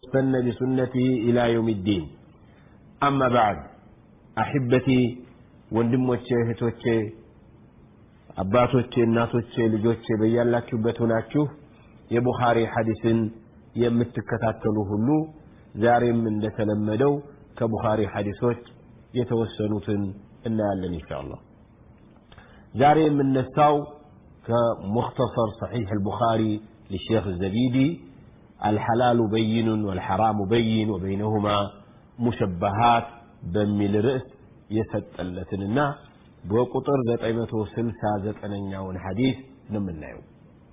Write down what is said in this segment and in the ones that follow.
واستنى بسنته إلى يوم الدين أما بعد أحبتي ወንድሞቼ እህቶቼ አባቶቼ እናቶቼ ልጆቼ በያላችሁበት ሆናችሁ የቡኻሪ ሐዲስን የምትከታተሉ ሁሉ ዛሬም እንደተለመደው ከቡኻሪ ሐዲሶች የተወሰኑትን እናያለን ኢንሻአላህ ዛሬ የምነሳው كمختصر صحيح البخاري للشيخ الزبيدي الحلال بين والحرام بين وبينهما مشبهات بميل رأس يسطلتننا بقطر 969ኛውን ሐዲስ ነው የምናየው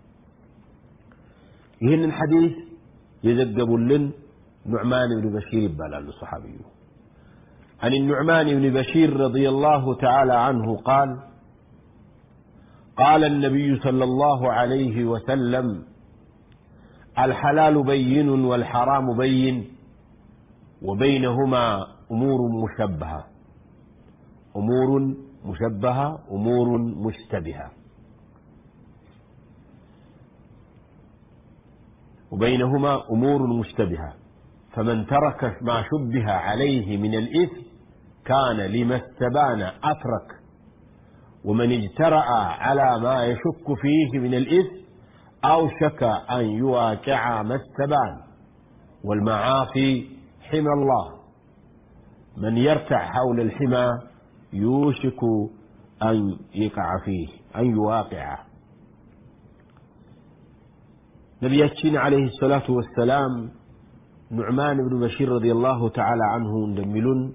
ይህንን ሐዲስ የዘገቡልን ኑዕማን ብን በሺር ይባላሉ ሰሓቢዩ عن النعمان بن بشير رضي الله تعالى عنه قال قال النبي صلى الله عليه وسلم الحلال بين والحرام بين وبينهما امور مشبهه امور مشبهه امور مشتبهه وبينهما امور مشتبهه فمن ترك ما شبه عليه من الاثم كان لما استبان اترك ومن اجترأ على ما يشك فيه من الإثم أوشك أن يواقع ما استبان والمعاصي حمى الله من يرتع حول الحمى يوشك أن يقع فيه أن يواقعه نبياتنا عليه الصلاة والسلام نعمان بن بشير رضي الله تعالى عنه اندملون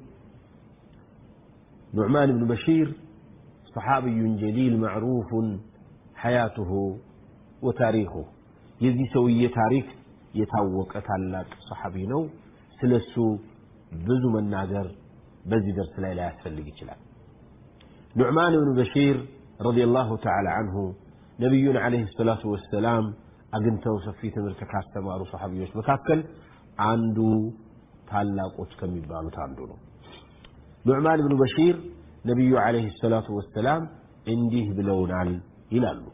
نعمان بن بشير صحابي جليل معروف حياته وتاريخه የዚህ ሰውዬ ታሪክ የታወቀ ታላቅ ሰሓቢ ነው ስለሱ ብዙ መናገር በዚህ ደርስ ላይ ላያስፈልግ ይችላል ኑዕማን ብን በሺር ረዲየላሁ ተዓላ አንሁ ነቢዩን ዓለይሂ ሰላቱ ወሰላም አግኝተው ሰፊ ትምህርት ካስተማሩ ሰሓቢዎች መካከል አንዱ ታላቆች ከሚባሉት አንዱ ነው ኑዕማን ብኑ በሺር ነቢዩ ዓለይሂ ሰላቱ ወሰላም እንዲህ ብለውናል ይላሉ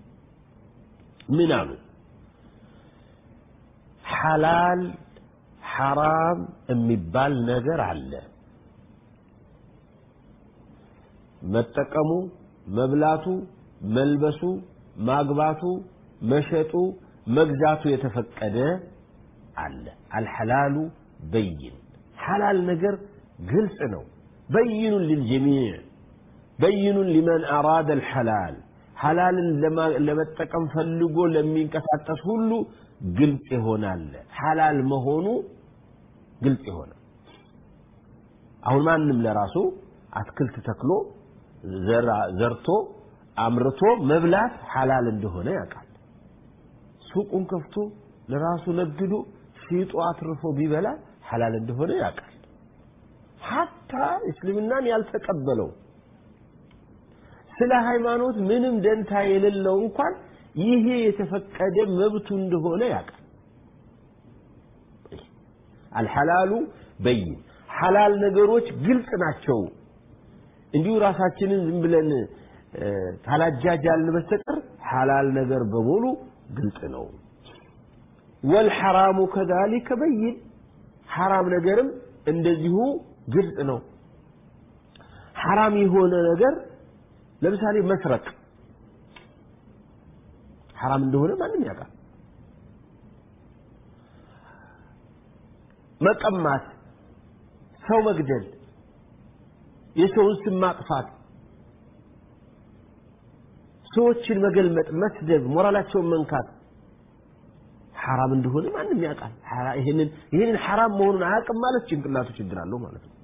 ምን አሉ ሐላል ሐራም የሚባል ነገር አለ መጠቀሙ መብላቱ መልበሱ ማግባቱ መሸጡ መግዛቱ የተፈቀደ አለ አልሐላሉ በይን ሐላል ነገር ግልጽ ነው بين للجميع بين لمن أراد الحلال حلال لما لما تقم فلقو لمن كساتس هلو قلت هنا حلال مهونو قلت هنا አሁን ማንም ለራሱ አትክልት ተክሎ ዘርቶ አምርቶ መብላት ሐላል እንደሆነ ያውቃል ሱቁን ከፍቶ ለራሱ ነግዶ ሽጦ አትርፎ ቢበላ ሐላል እንደሆነ ያውቃል ሀታ እስልምናን ያልተቀበለው ስለ ሃይማኖት ምንም ደንታ የሌለው እንኳን ይሄ የተፈቀደ መብቱ እንደሆነ ያውቃል አልሐላሉ በይን ሐላል ነገሮች ግልጽ ናቸው እንዲሁ ራሳችንን ዝም ብለን ካላጃጃልን በስተቀር ሐላል ነገር በሙሉ ግልጽ ነው ወልሐራሙ ከዛሊከ በይን ሐራም ነገርም እንደዚሁ ግልጽ ነው ሐራም የሆነ ነገር ለምሳሌ መስረቅ ሐራም እንደሆነ ማንም ያውቃል መቀማት ሰው መግደል የሰውን ስም ማጥፋት ሰዎችን መገልመጥ መስደብ ሞራላቸውን መንካት ሐራም እንደሆነ ማንም ያውቃል ይህንን ይህንን ሐራም መሆኑን አያውቅም ማለት ጭንቅላቱ ችግር አለው ማለት ነው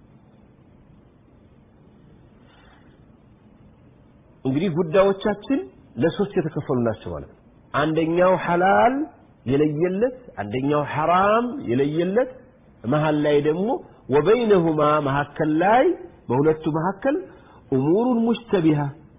እንግዲህ ጉዳዮቻችን ለሶስት የተከፈሉ ናቸው ማለት ነው አንደኛው ሐላል የለየለት አንደኛው ሐራም የለየለት መሀል ላይ ደግሞ ወበይነሁማ መካከል ላይ በሁለቱ መካከል እሙሩን ሙሽተቢሃ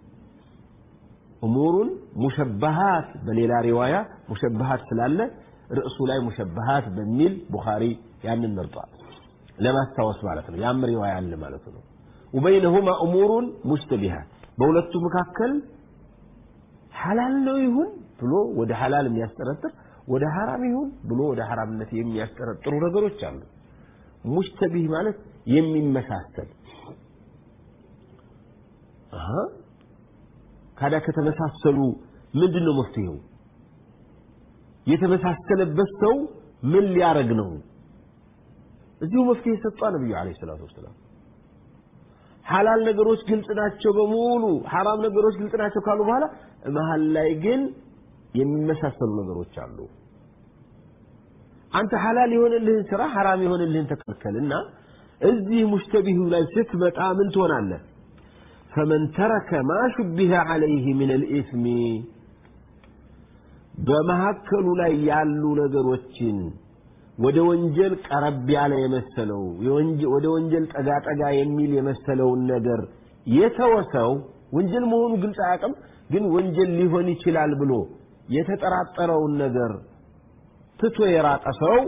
እሙሩን ሙሸበሃት በሌላ ሪዋያ ሙሸበሃት ስላለ ርዕሱ ላይ ሙሸበሃት በሚል ቡኻሪ ያንን መርጧል ለማስታወስ ማለት ነው ያም ሪዋያ አለ ማለት ነው ወበይነሁማ እሙሩን ሙሽተቢሃት በሁለቱ መካከል ሐላል ነው ይሁን ብሎ ወደ ሐላል የሚያስጠረጥር ወደ ሐራም ይሁን ብሎ ወደ ሐራምነት የሚያስጠረጥሩ ነገሮች አሉ። ሙሽተቢህ ማለት የሚመሳሰል አሃ ካዳ ከተመሳሰሉ ምንድን ነው መፍትሄው? የተመሳሰለበት ሰው ምን ሊያረግ ነው? እዚሁ መፍትሄ ሰጧ ነብዩ አለይሂ ሰላቱ ወሰላም። ሐላል ነገሮች ግልጽ ናቸው በሙሉ ሐራም ነገሮች ግልጽ ናቸው ካሉ በኋላ መሀል ላይ ግን የሚመሳሰሉ ነገሮች አሉ። አንተ ሐላል የሆነልህን ስራ ሐራም የሆነልህን ተከልከልና እዚህ ሙሽተቢሁ ላይ ስትመጣ ምን ትሆናለህ? ፈመን ተረከ ማ ሹቢሀ ዐለይህ ምን አልኢስሚ በመካከሉ ላይ ያሉ ነገሮችን ወደ ወንጀል ቀረብ ያለ የመሰለው ወደ ወንጀል ጠጋ ጠጋ የሚል የመሰለውን ነገር የተወሰው ወንጀል መሆኑ ግልጽ አያውቅም፣ ግን ወንጀል ሊሆን ይችላል ብሎ የተጠራጠረውን ነገር ትቶ የራቀ ሰው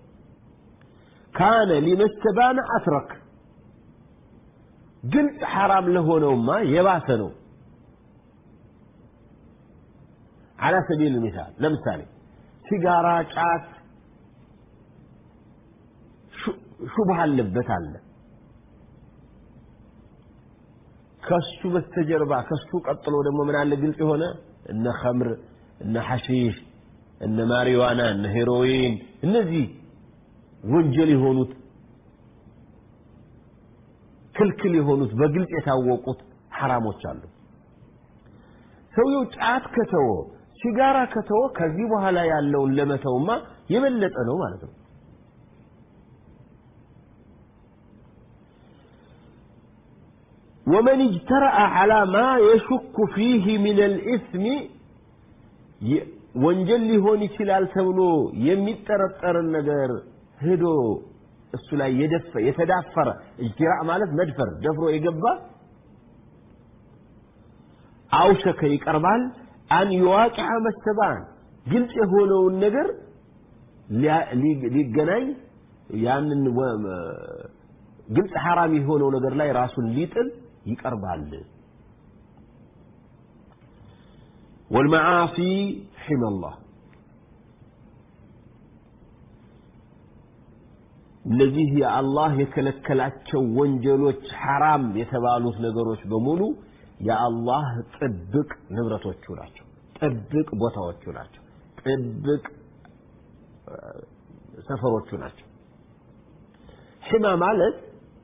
ካነ ሊመስተባነ አትረክ ግልጽ ሐራም ለሆነውማ የባሰ ነው። አላ ሰቢል ሚሳል ለምሳሌ ሲጋራ፣ ጫት ሹብሃ አለበት አለ። ከሱ በስተጀርባ ከሱ ቀጥሎ ደግሞ ምን አለ ግልጽ የሆነ እነ ኸምር፣ እነ ሐሺሽ፣ እነ ማሪዋና፣ እነ ሄሮይን እነዚህ ወንጀል የሆኑት ክልክል የሆኑት በግልጽ የታወቁት ሐራሞች አሉ። ሰውየው ጫት ከተወ ሲጋራ ከተወ ከዚህ በኋላ ያለውን ለመተውማ የበለጠ ነው ማለት ነው። ወመን እጅተረአ ዐላ ማ የሹኩ ፊህ ሚን አልኢስሚ ወንጀል ሊሆን ይችላል ተብሎ የሚጠረጠርን ነገር ሄዶ እሱ ላይ የደፈ የተዳፈረ እጅትራእ ማለት መድፈር ደፍሮ የገባ አውሸከ ይቀርባል አን የዋቂዐ መስተባን ግልጽ የሆነውን ነገር ሊገናኝ ያንን ግልጽ ሐራም የሆነው ነገር ላይ ራሱን ሊጥል ይቀርባል። ወልመዓሲ ሒመላህ እነዚህ የአላህ የከለከላቸው ወንጀሎች ሐራም የተባሉት ነገሮች በሙሉ የአላህ ጥብቅ ንብረቶቹ ናቸው። ጥብቅ ቦታዎቹ ናቸው። ጥብቅ ሰፈሮቹ ናቸው። ሒማ ማለት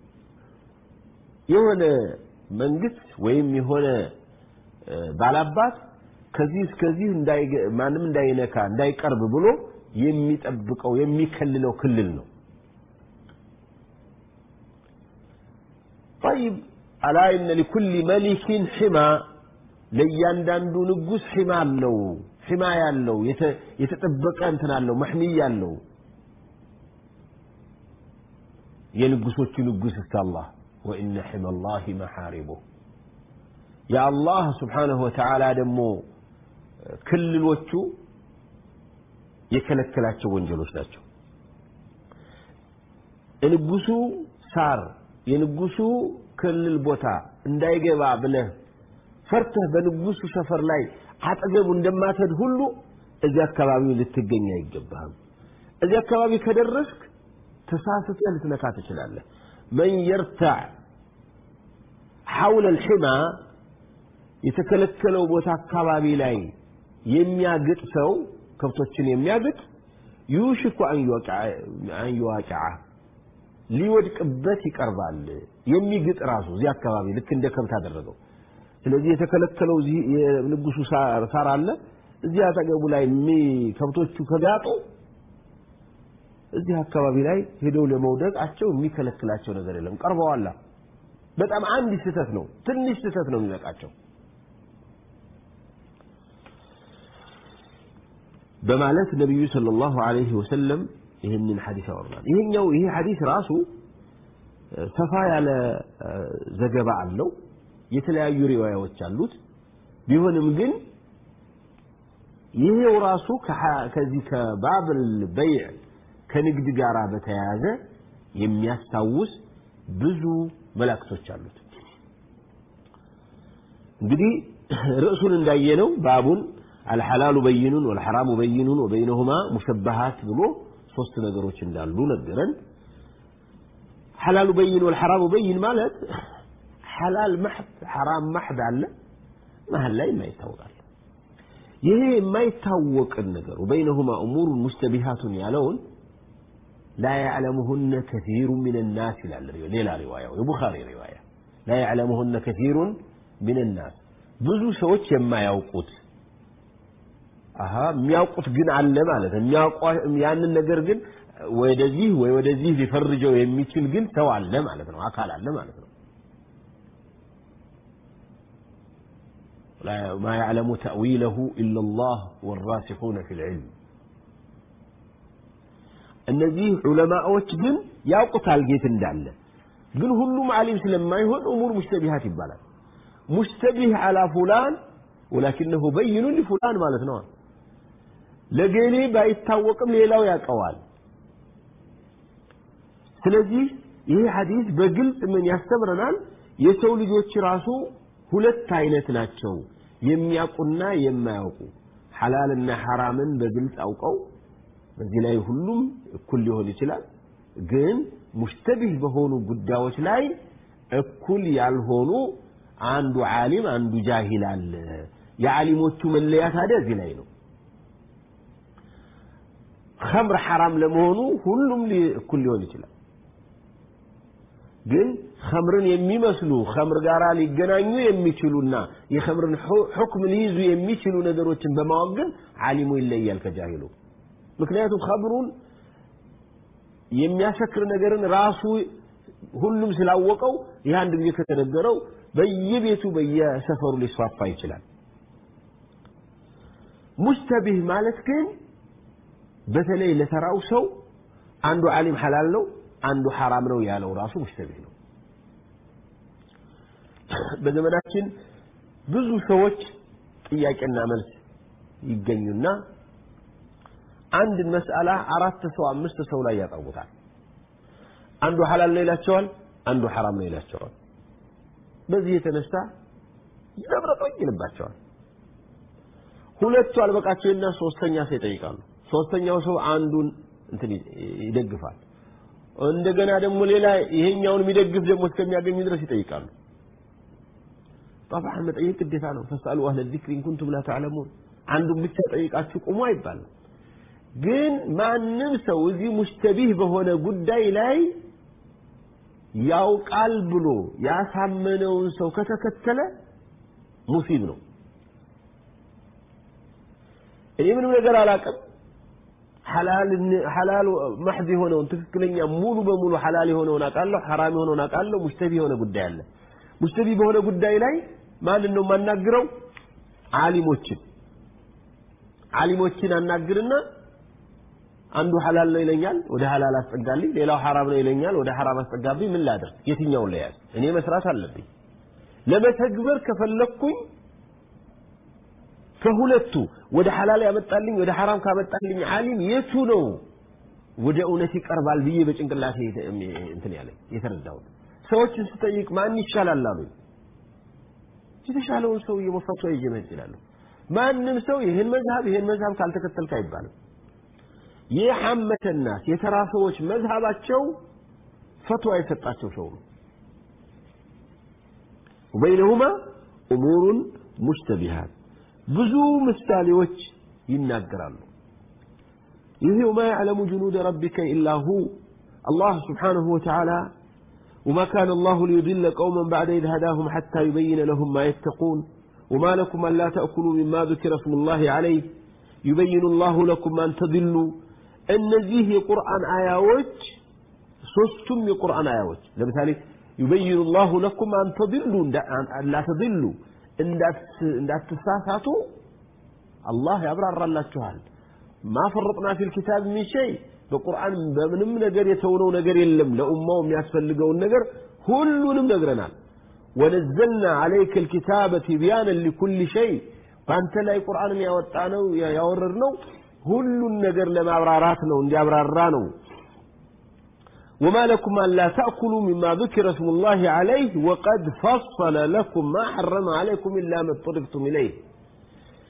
የሆነ መንግስት ወይም የሆነ ባላባት ከዚህ እስከዚህ ማንም እንዳይነካ እንዳይቀርብ ብሎ የሚጠብቀው የሚከልለው ክልል ነው። ጠይብ አላ ኢነ ሊኩል መሊኪን ሒማ ለእያንዳንዱ ንጉስ ሒማ አለው። ሒማ ያለው የተጠበቀ እንትን አለው፣ መሕሚያ አለው። የንጉሶቹ ንጉስ እስከ አላህ ወኢነ ሒማ ላሂ መሓሪቡህ የአላህ ስብሓነሁ ወተዓላ ደግሞ ክልሎቹ የከለከላቸው ወንጀሎች ናቸው። የንጉሱ ሳር የንጉሱ ክልል ቦታ እንዳይገባ ብለህ ፈርተህ በንጉሱ ሰፈር ላይ አጠገቡ እንደማትሄድ ሁሉ እዚህ አካባቢ ልትገኝ አይገባህም። እዚህ አካባቢ ከደረስክ ተሳስተህ ልትነካ ትችላለህ። መን የርታዕ ሐውለ ልሒማ የተከለከለው ቦታ አካባቢ ላይ የሚያግጥ ሰው ከብቶችን የሚያግጥ ዩሽኩ አን ዩዋቂዐ ሊወድቅበት ይቀርባል። የሚግጥ ራሱ እዚህ አካባቢ ልክ እንደ ከብት አደረገው። ስለዚህ የተከለከለው እዚህ የንጉሱ ሳር አለ። እዚህ አጠገቡ ላይ ከብቶቹ ከጋጡ እዚህ አካባቢ ላይ ሄደው ለመውደቃቸው የሚከለክላቸው ነገር የለም። ቀርበዋላ። በጣም አንድ ስህተት ነው፣ ትንሽ ስህተት ነው የሚበቃቸው። በማለት ነቢዩ ሰለላሁ ዐለይሂ ወሰለም ይህንን ሐዲስ ያወርናል። ይሄኛው ይሄ ሐዲስ ራሱ ሰፋ ያለ ዘገባ አለው። የተለያዩ ሪዋያዎች አሉት። ቢሆንም ግን ይሄው ራሱ ከዚህ ከባብል በይዕ ከንግድ ጋር በተያያዘ የሚያስታውስ ብዙ መላእክቶች አሉት። እንግዲህ ርዕሱን እንዳየነው ባቡን አልሐላሉ በይኑን ወልሐራሙ በይኑን ወበይነሁማ ሙሸበሃት ብሎ ሶስት ነገሮች እንዳሉ ነገረን። ሐላሉ በይን ወልሐራሙ በይን ማለት ሐላል ማሕድ ሐራም ማሕድ አለ፣ መሀል ላይ የማይታወቃል። ይሄ የማይታወቅን ነገር ወበይነሁማ እሙሩን ሙሽተቢሃቱን ያለውን ላ ያዕለሙሁነ ከሲሩ ምን ናስ ይላል ሌላ ሪዋያው የቡኻሪ ሪዋያ ላ ያዕለሙሁነ ከሲሩን ምን ናስ ብዙ ሰዎች የማያውቁት አሀ የሚያውቁት ግን አለ ማለት ነው። ያንን ነገር ግን ወደዚህ ወይ ወደዚህ ሊፈርጀው የሚችል ግን ሰው አለ ማለት ነው። አካል አለ ማለት ነው። ማ ያዕለሙ ተእዊለሁ ኢላ ላህ ወራሲኹነ ፊል ዒልም እነዚህ ዑለማዎች ግን ያውቁታል ጌት እንዳለ ግን ሁሉም ዓሊም ስለማይሆን እሙር ሙሽተቢሃት ይባላል። ሙሽተቢህ አላ ፉላን ወላኪነሁ በይኑ ሊፉላን ማለት ነው። ለገሌ ባይታወቅም ሌላው ያውቀዋል። ስለዚህ ይህ ሐዲስ በግልጽ ምን ያስተምረናል? የሰው ልጆች ራሱ ሁለት አይነት ናቸው፣ የሚያውቁና የማያውቁ ሐላልና ሐራምን በግልጽ አውቀው በዚህ ላይ ሁሉም እኩል ሊሆን ይችላል። ግን ሙሽተቢህ በሆኑ ጉዳዮች ላይ እኩል ያልሆኑ አንዱ ዓሊም አንዱ ጃሂል አለ። የዓሊሞቹ መለያ ታዲያ እዚህ ላይ ነው። ኸምር ሐራም ለመሆኑ ሁሉም እኩል ሊሆን ይችላል። ግን ኸምርን የሚመስሉ ኸምር ጋር ሊገናኙ የሚችሉና የኸምርን ሑክም ሊይዙ የሚችሉ ነገሮችን በማወቅ ግን ዓሊሙ ይለያል ከጃሂሉ። ምክንያቱም ኸምሩን የሚያሰክር ነገርን ራሱ ሁሉም ስላወቀው ይህ አንድ ጊዜ ከተነገረው በየቤቱ በየሰፈሩ ሊስፋፋ ይችላል። ሙሽተቢህ ማለት ግን በተለይ ለተራው ሰው አንዱ ዓሊም ሐላል ነው፣ አንዱ ሐራም ነው ያለው ራሱ ሙሽተቢህ ነው። በዘመናችን ብዙ ሰዎች ጥያቄና መልስ ይገኙና አንድን መስአላ አራት ሰው አምስት ሰው ላይ ያቀርቡታል። አንዱ ሐላል ነው ይላቸዋል፣ አንዱ ሐራም ነው ይላቸዋል። በዚህ የተነሳ ይዘብረቀኝ ይልባቸዋል። ሁለቱ አልበቃቸውና ሶስተኛ ሰው ይጠይቃሉ። ሶስተኛው ሰው አንዱን እንትን ይደግፋል። እንደገና ደግሞ ሌላ ይሄኛውን የሚደግፍ ደግሞ እስከሚያገኙ ድረስ ይጠይቃሉ። ጠብዓን መጠየቅ ግዴታ ነው። ፈስአሉ አህለ ዚክሪ ኢን ኩንቱም ላ ተዕለሙን። አንዱን ብቻ ጠይቃችሁ ቁሙ አይባልም። ግን ማንም ሰው እዚህ ሙሽተቢህ በሆነ ጉዳይ ላይ ያውቃል ብሎ ያሳመነውን ሰው ከተከተለ ሙሲብ ነው። እኔ ምንም ነገር አላውቅም ሐላል ማሕዝ የሆነውን ትክክለኛ ሙሉ በሙሉ ሐላል የሆነውን አውቃለሁ፣ ሐራም የሆነውን አውቃለሁ። ሙሽተቢ የሆነ ጉዳይ አለ። ሙሽተቢ በሆነ ጉዳይ ላይ ማንን ነው የማናግረው? ዓሊሞችን ዓሊሞችን አናግርና አንዱ ሐላል ነው ይለኛል፣ ወደ ሐላል አስጠጋልኝ። ሌላው ሐራም ነው ይለኛል፣ ወደ ሐራም አስጠጋብኝ። ምን ላድርግ? የትኛውን ለያዝ? እኔ መስራት አለብኝ። ለመተግበር ከፈለግኩኝ ከሁለቱ ወደ ሐላል ያመጣልኝ ወደ ሐራም ካመጣልኝ ዓሊም የቱ ነው ወደ እውነት ይቀርባል ብዬ በጭንቅላቴ እንትን ያለኝ የተረዳሁት። ሰዎችን ስጠይቅ ማን ይሻላል አሉኝ። የተሻለውን ሰው እየመፈቱ ይዤ መሄድ እችላለሁ። ማንም ሰው ይህን መዝሀብ ይህን መዝሀብ ካልተከተልክ አይባልም። የሐመተ ናስ የተራ ሰዎች መዝሀባቸው ፈትዋ የሰጣቸው ሰው ነው። ወበይነሁማ እሙሩን ሙሽተቢሃት ብዙ ምሳሌዎች ይናገራሉ። ይህ ወማ ያዕለሙ ጁኑደ ረቢከ ኢላ ሁ አላህ ስብሓነሁ ወተዓላ وما كان الله ليضل قوما بعد إذ هداهم حتى يبين لهم ما يتقون وما لكم ألا تأكلوا مما ذكر اسم الله عليه يبين الله لكم أن تضلوا እነዚህ የቁርአን አያዎች ሶስቱም የቁርአን አያዎች ለምሳሌ ዩበይኑ ላሁ ለኩም አንተድሉ ላተድሉ እንዳትሳሳቱ አላህ ያብራራላችኋል ማ ፈረጥና ፊል ኪታብ ሚን ሸይ በቁርአን በምንም ነገር የተውነው ነገር የለም ለኡማው የሚያስፈልገውን ነገር ሁሉንም ነግረናል ወነዘልና አለይከ ልኪታበ ቲቢያንን ሊኩል ሸይ በአንተ ላይ ቁርአንን ያወጣ ነው ያወረድ ነው ሁሉን ነገር ለማብራራት ነው እንዲያብራራ ነው وما لكم ألا تأكلوا مما ذكر اسم الله عليه وقد فصل لكم ما حرم عليكم إلا ما اضطررتم إليه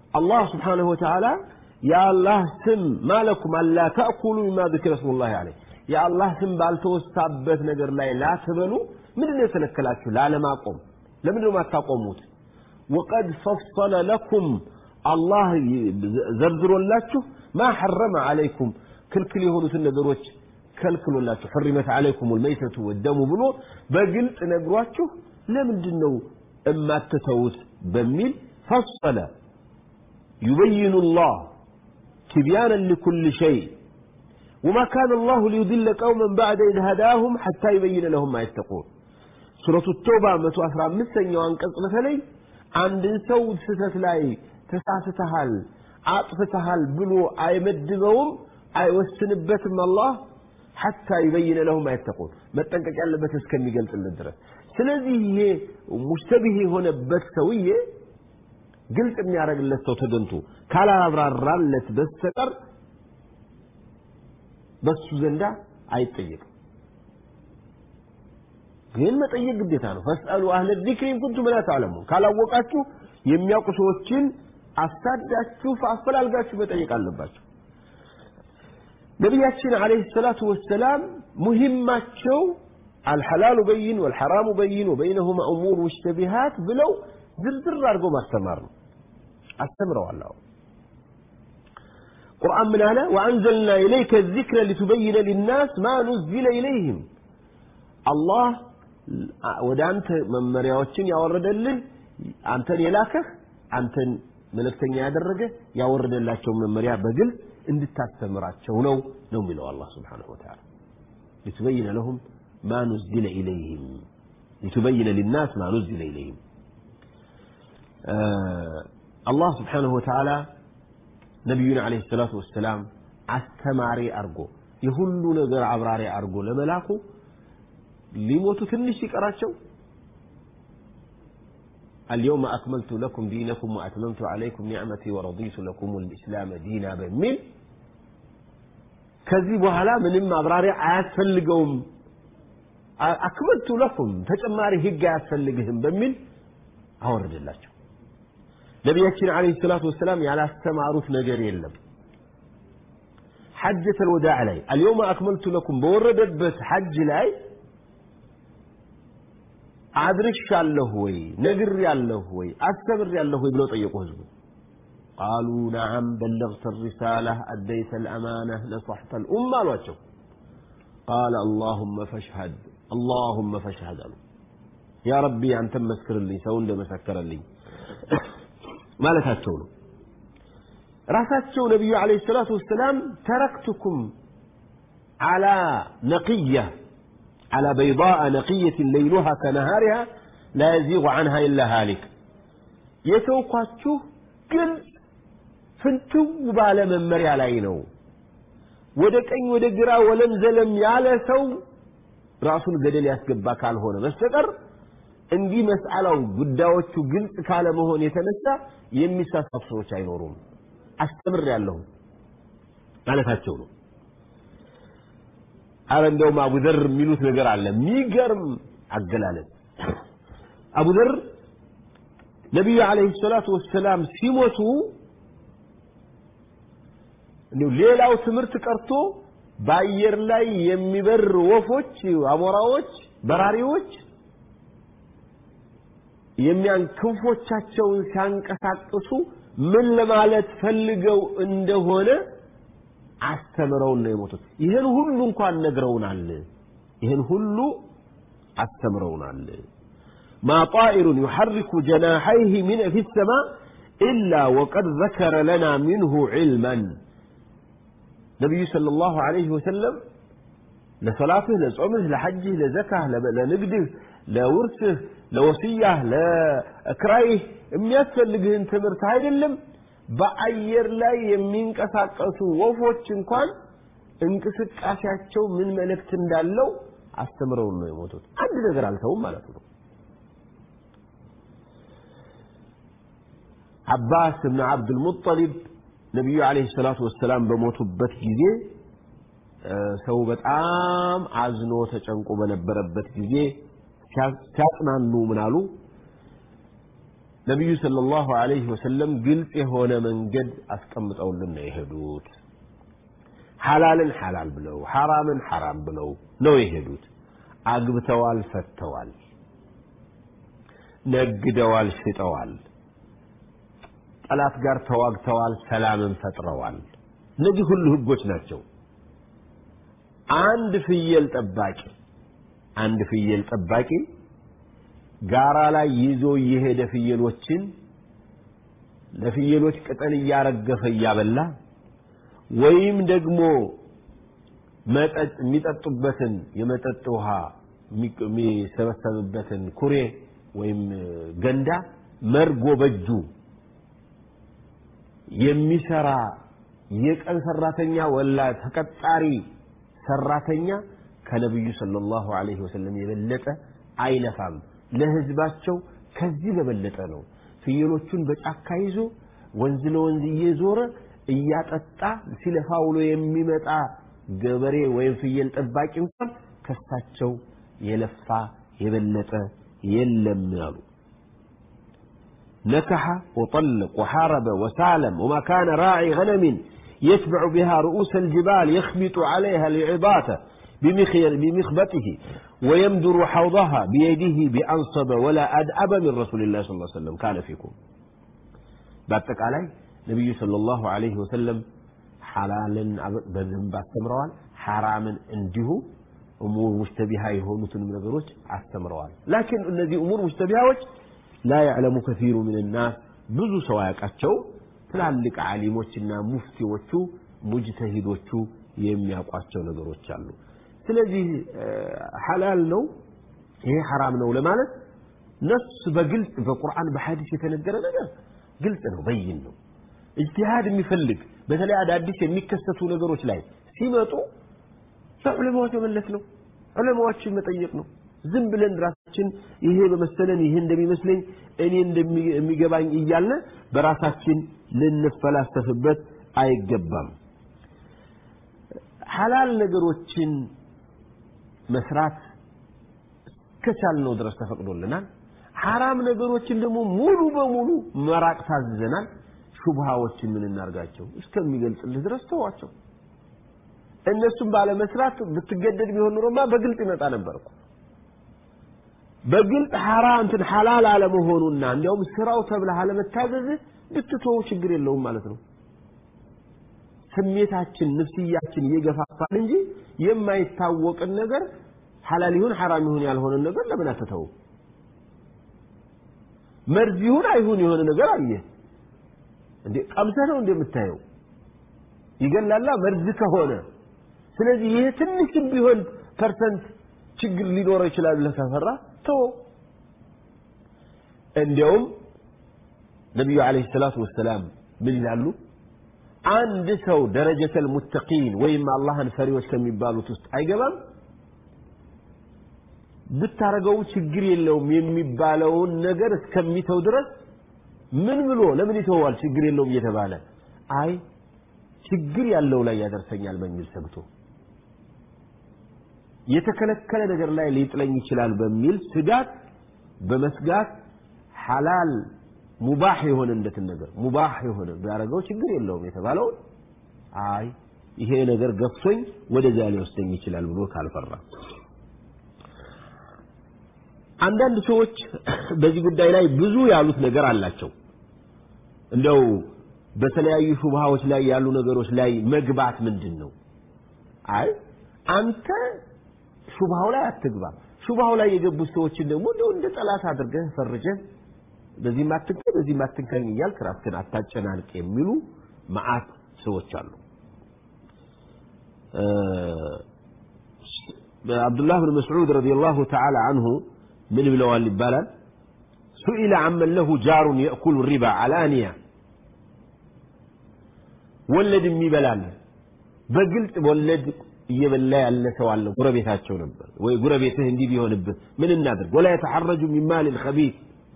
አላህ ስብሓንሁ ወተዓላ የአላህ ስም ማለኩም አላ ተእኩሉ ሚማ ذክረ ስሙ ላህ አለይ የአላህ ስም ባልተወሳበት ነገር ላይ ላትበሉ ምንድን ነው የከለከላችሁ ላለማቆም ለምንድን ነው የማታቆሙት ወቀድ ፈሰለ ለኩም አላህ ዘርዝሮላችሁ ማ ሐረመ አለይኩም ክልክል የሆኑትን ነገሮች ከልክሎላችሁ ሕሪመት አለይኩም ልመይተቱ ወደሙ ብሎ በግልጽ ነግሯችሁ ለምንድን ነው እማትተውት በሚል ፈሰለ ዩበይኑ ላህ تبيانا لكل شيء وما كان الله ليضل قوما بعد إذ هداهم حتى يبين لهم ما يتقون سورة التوبة متو أسرى مسن وانقص مثلي عند سو ستت لاي تسعتها عطفتها بلو أي مدبهم أي وسنبتم الله حتى يبين لهم ما يتقون ما تنكك على بس كم يقلت الدرس ስለዚህ ይሄ ሙሽተቢህ የሆነበት ሰውዬ ግልጽ የሚያደርግለት ሰው ተገንቶ ካላብራራለት በስተቀር በሱ ዘንዳ አይጠየቅም ግን መጠየቅ ግዴታ ነው ፈስአሉ አህለ ዚክሪ ኢንኩንቱም ላ ተዕለሙን ካላወቃችሁ የሚያውቁ ሰዎችን አሳዳችሁ አፈላልጋችሁ መጠየቅ አለባችሁ ነቢያችን አለይሂ ሰላቱ ወሰላም ሙሂማቸው አልሐላሉ በይን ወልሐራሙ በይን ወበይነሁማ እሙር ሙሽተቢሃት ብለው ዝርዝር አድርገው ማስተማር ነው አስተምረዋል አዎ ቁርአን ምን አለ ወአንዘልና ኢለይከ ዚክረ ሊቱበይነ ሊናስ ማ ኑዝለ ኢለይህም አላህ ወደ አንተ መመሪያዎችን ያወረደልህ አንተን የላከህ አንተን መልእክተኛ ያደረገ ያወረደላቸውን መመሪያ በግልጽ እንድታስተምራቸው ነው ነው የሚለው አላህ ስብሓንሁ ወተዓላ ሊቱበይነ ለሁም ማ ኑዝለ ኢለይህም ሊቱበይነ ሊናስ ማ ኑዝለ ኢለይህም አላህ ስብሓንሁ ወተዓላ ነቢዩን ዓለይሂ ሰላቱ ወሰላም አስተማሪ አርጎ የሁሉ ነገር አብራሪ አርጎ ለመላኩ ሊሞቱ ትንሽ ሲቀራቸው اليوم أكملت لكم دينكم وأتممت عليكم نعمتي ورضيت لكم الإسلام دينا بميل ከዚህ በኋላ ምንም ማብራሪያ አያስፈልገውም አክመልቱ ለኩም ተጨማሪ ህግ አያስፈልግህም በሚል አወረደላቸው ነቢያችን አለይሂ ሰላቱ ወሰላም ያላስተማሩት ነገር የለም ሐጀተ ልወዳዕ ላይ አልየውመ አክመልቱ ለኩም በወረደበት ሐጅ ላይ አድርሻለሁ ወይ ነግሬያለሁ ወይ አስተምሬያለሁ ወይ ብለው ጠየቁ ህዝቡ ቃሉ ነዓም በለግተ الرسالة أديت الأمانة نصحت الأمة አሏቸው قال اللهم فاشهد اللهم فاشهد አሉ ያ ረቢ አንተም መስክርልኝ ሰው እንደመሰከረልኝ ማለታቸው ነው ራሳቸው ነቢዩ ዓለይሂ ሰላቱ ወሰላም ተረክቱኩም አላ ነቅያ على بيضاء نقية ليلها كنهارها لا يزيغ عنها إلا هالك يتوقعته قل فانتو بالا من مريا لاينو ودك أي ودك جرا ولم زلم يالا سو راسون قدل يسقبا كان هنا بستقر እንዲህ መስአላው ጉዳዮቹ ግልጽ ካለመሆን የተነሳ የሚሳሳቱ ሰዎች አይኖሩም አስተምር ያለሁ ማለታቸው ነው አረ እንደውም አቡዘር የሚሉት ነገር አለ የሚገርም አገላለጽ አቡዘር ነቢዩ ዓለይሂ ሰላቱ ወሰላም ሲሞቱ እንዲሁ ሌላው ትምህርት ቀርቶ በአየር ላይ የሚበር ወፎች አሞራዎች በራሪዎች የሚያን ክንፎቻቸውን ሲያንቀሳቅሱ ምን ለማለት ፈልገው እንደሆነ አስተምረውን ነው የሞቱት ይህን ሁሉ እንኳን ነግረውናል ይህን ሁሉ አስተምረውናል ما طائر يحرك جناحيه من في السماء إلا وقد ذكر لنا منه علما نبي صلى الله عليه وسلم لصلاته لصومه لحجه لزكاه لنقده لورثه ለወስያህ ለክራይህ የሚያስፈልግህን ትምህርት አይደለም በአየር ላይ የሚንቀሳቀሱ ወፎች እንኳን እንቅስቃሴያቸው ምን መልእክት እንዳለው አስተምረውን ነው የሞቱት አንድ ነገር አልተውም ማለት ነው አባስ ብን አብዱልሙጠሊብ ነቢዩ አለይሂ ሰላቱ ወሰላም በሞቱበት ጊዜ ሰው በጣም አዝኖ ተጨንቆ በነበረበት ጊዜ ሲያጽናኑ ምን አሉ ነቢዩ ሰለላሁ ዐለይሂ ወሰለም ግልጽ የሆነ መንገድ አስቀምጠውልን ነው የሄዱት። ሐላልን ሐላል ብለው ሐራምን ሐራም ብለው ነው የሄዱት። አግብተዋል፣ ፈተዋል፣ ነግደዋል፣ ሽጠዋል፣ ጠላት ጋር ተዋግተዋል፣ ሰላምን ፈጥረዋል። እነዚህ ሁሉ ህጎች ናቸው። አንድ ፍየል ጠባቂ አንድ ፍየል ጠባቂ ጋራ ላይ ይዞ እየሄደ ፍየሎችን ለፍየሎች ቅጠል እያረገፈ እያበላ ወይም ደግሞ መጠጥ የሚጠጡበትን የመጠጥ ውሃ የሚሰበሰብበትን ኩሬ ወይም ገንዳ መርጎ በእጁ የሚሰራ የቀን ሰራተኛ ወላ ተቀጣሪ ሰራተኛ ከነቢዩ ሰለላሁ ዐለይሂ ወሰለም የበለጠ አይለፋም። ለህዝባቸው ከዚህ በበለጠ ነው። ፍየሎቹን በጫካ ይዞ ወንዝ ለወንዝ እየዞረ እያጠጣ ሲለፋ ውሎ የሚመጣ ገበሬ ወይም ፍየል ጠባቂ እንኳን ከሳቸው የለፋ የበለጠ የለም ያሉ نكح وطلق وحارب وسالم وما كان راعي غنم يتبع بها رؤوس الجبال يخبط عليها لعظاته بمخبته ويمدر حوضها بيده بأنصب ولا أدأب من رسول الله صلى الله عليه وسلم كان فيكم باتك علي نبي صلى الله عليه وسلم حلالا بذنب استمروا حراما عنده أمور مشتبهة يهونتن من ነገሮች አስተምረዋል لكن እነዚህ أمور مشتبهات لا يعلم كثير من الناس ብዙ ሰው ያውቃቸው ትላልቅ ዓሊሞችና ሙፍቲዎቹ ሙጅተሂዶቹ የሚያውቋቸው ነገሮች አሉ ስለዚህ ሐላል ነው ይሄ ሐራም ነው ለማለት ነፍስ በግልጽ በቁርአን በሐዲስ የተነገረ ነገር ግልጽ ነው በይን ነው እጅቲሃድ የሚፈልግ በተለይ አዳዲስ የሚከሰቱ ነገሮች ላይ ሲመጡ ለዑለማዎች መመለስ ነው ዑለማዎችን መጠየቅ ነው ዝም ብለን ራሳችን ይሄ በመሰለን ይሄ እንደሚመስለኝ እኔ እንደሚገባኝ እያለ በራሳችን ልንፈላሰፍበት አይገባም ሐላል ነገሮችን መስራት እስከቻልነው ድረስ ተፈቅዶልናል ሐራም ነገሮችን ደግሞ ሙሉ በሙሉ መራቅ ታዝዘናል ሹብሃዎችን ምን እናርጋቸው እስከሚገልጽልህ ድረስ ተዋቸው እነሱም ባለመስራት ብትገደድ ቢሆን ኑሮማ በግልጽ ይመጣ ነበር እኮ በግልጽ ሐራም እንትን ሐላል አለመሆኑና እንዲያውም ስራው ተብለህ አለመታዘዝህ ብትተው ችግር የለውም ማለት ነው ስሜታችን ንፍስያችን እየገፋፋን እንጂ የማይታወቅን ነገር ሐላል ይሁን ሐራም ይሁን ያልሆነን ነገር ለምን አትተው መርዝ ይሁን አይሁን የሆነ ነገር አየ እንዴ ቀምሰህ ነው እንደምታየው ይገላላ መርዝ ከሆነ ስለዚህ ይሄ ትንሽም ቢሆን ፐርሰንት ችግር ሊኖረው ይችላል ብለህ ከፈራ ተው እንዲያውም ነቢዩ ዓለይሂ ሰላቱ ወሰላም ምን ይላሉ አንድ ሰው ደረጀተል ሙተቂን ወይም አላህን ፈሪዎች ከሚባሉት ውስጥ አይገባም ብታረገው ችግር የለውም የሚባለውን ነገር እስከሚተው ድረስ ምን ብሎ ለምን ይተዋል ችግር የለውም እየተባለ አይ ችግር ያለው ላይ ያደርሰኛል በሚል ሰግቶ የተከለከለ ነገር ላይ ሊጥለኝ ይችላል በሚል ስጋት በመስጋት ሐላል ሙባህ የሆነ እንደትን ነገር ሙባህ የሆነ ቢያደርገው ችግር የለውም የተባለውን አይ ይሄ ነገር ገፍቶኝ ወደዚያ ሊወስደኝ ይችላል ብሎ ካልፈራ አንዳንድ ሰዎች በዚህ ጉዳይ ላይ ብዙ ያሉት ነገር አላቸው እንደው በተለያዩ ሹብሃዎች ላይ ያሉ ነገሮች ላይ መግባት ምንድን ነው አይ አንተ ሹብሃው ላይ አትግባ ሹብሃው ላይ የገቡት ሰዎችን ደግሞ እንደው እንደ ጠላት አድርገህ ፈርጀህ በዚህም አትንካኝ በዚህም አትንካኝ እያልክ ራስህን አታጨናንቅ የሚሉ መዓት ሰዎች አሉ አብዱላህ ብን መስዑድ ረዲየላሁ ተዓላ አንሁ ምን ብለዋል ይባላል ሱኢለ አመን ለሁ ጃሩን የእኩሉ ሪባ አልአንያ ወለድ የሚበላል በግልጽ ወለድ እየበላ ያለ ሰው አለ ጎረቤታቸው ነበር ወይ ጎረቤትህ እንዲህ ቢሆንብህ ምን እናድርግ ወላ የተሐረጁ ሚን ማል ኸቢት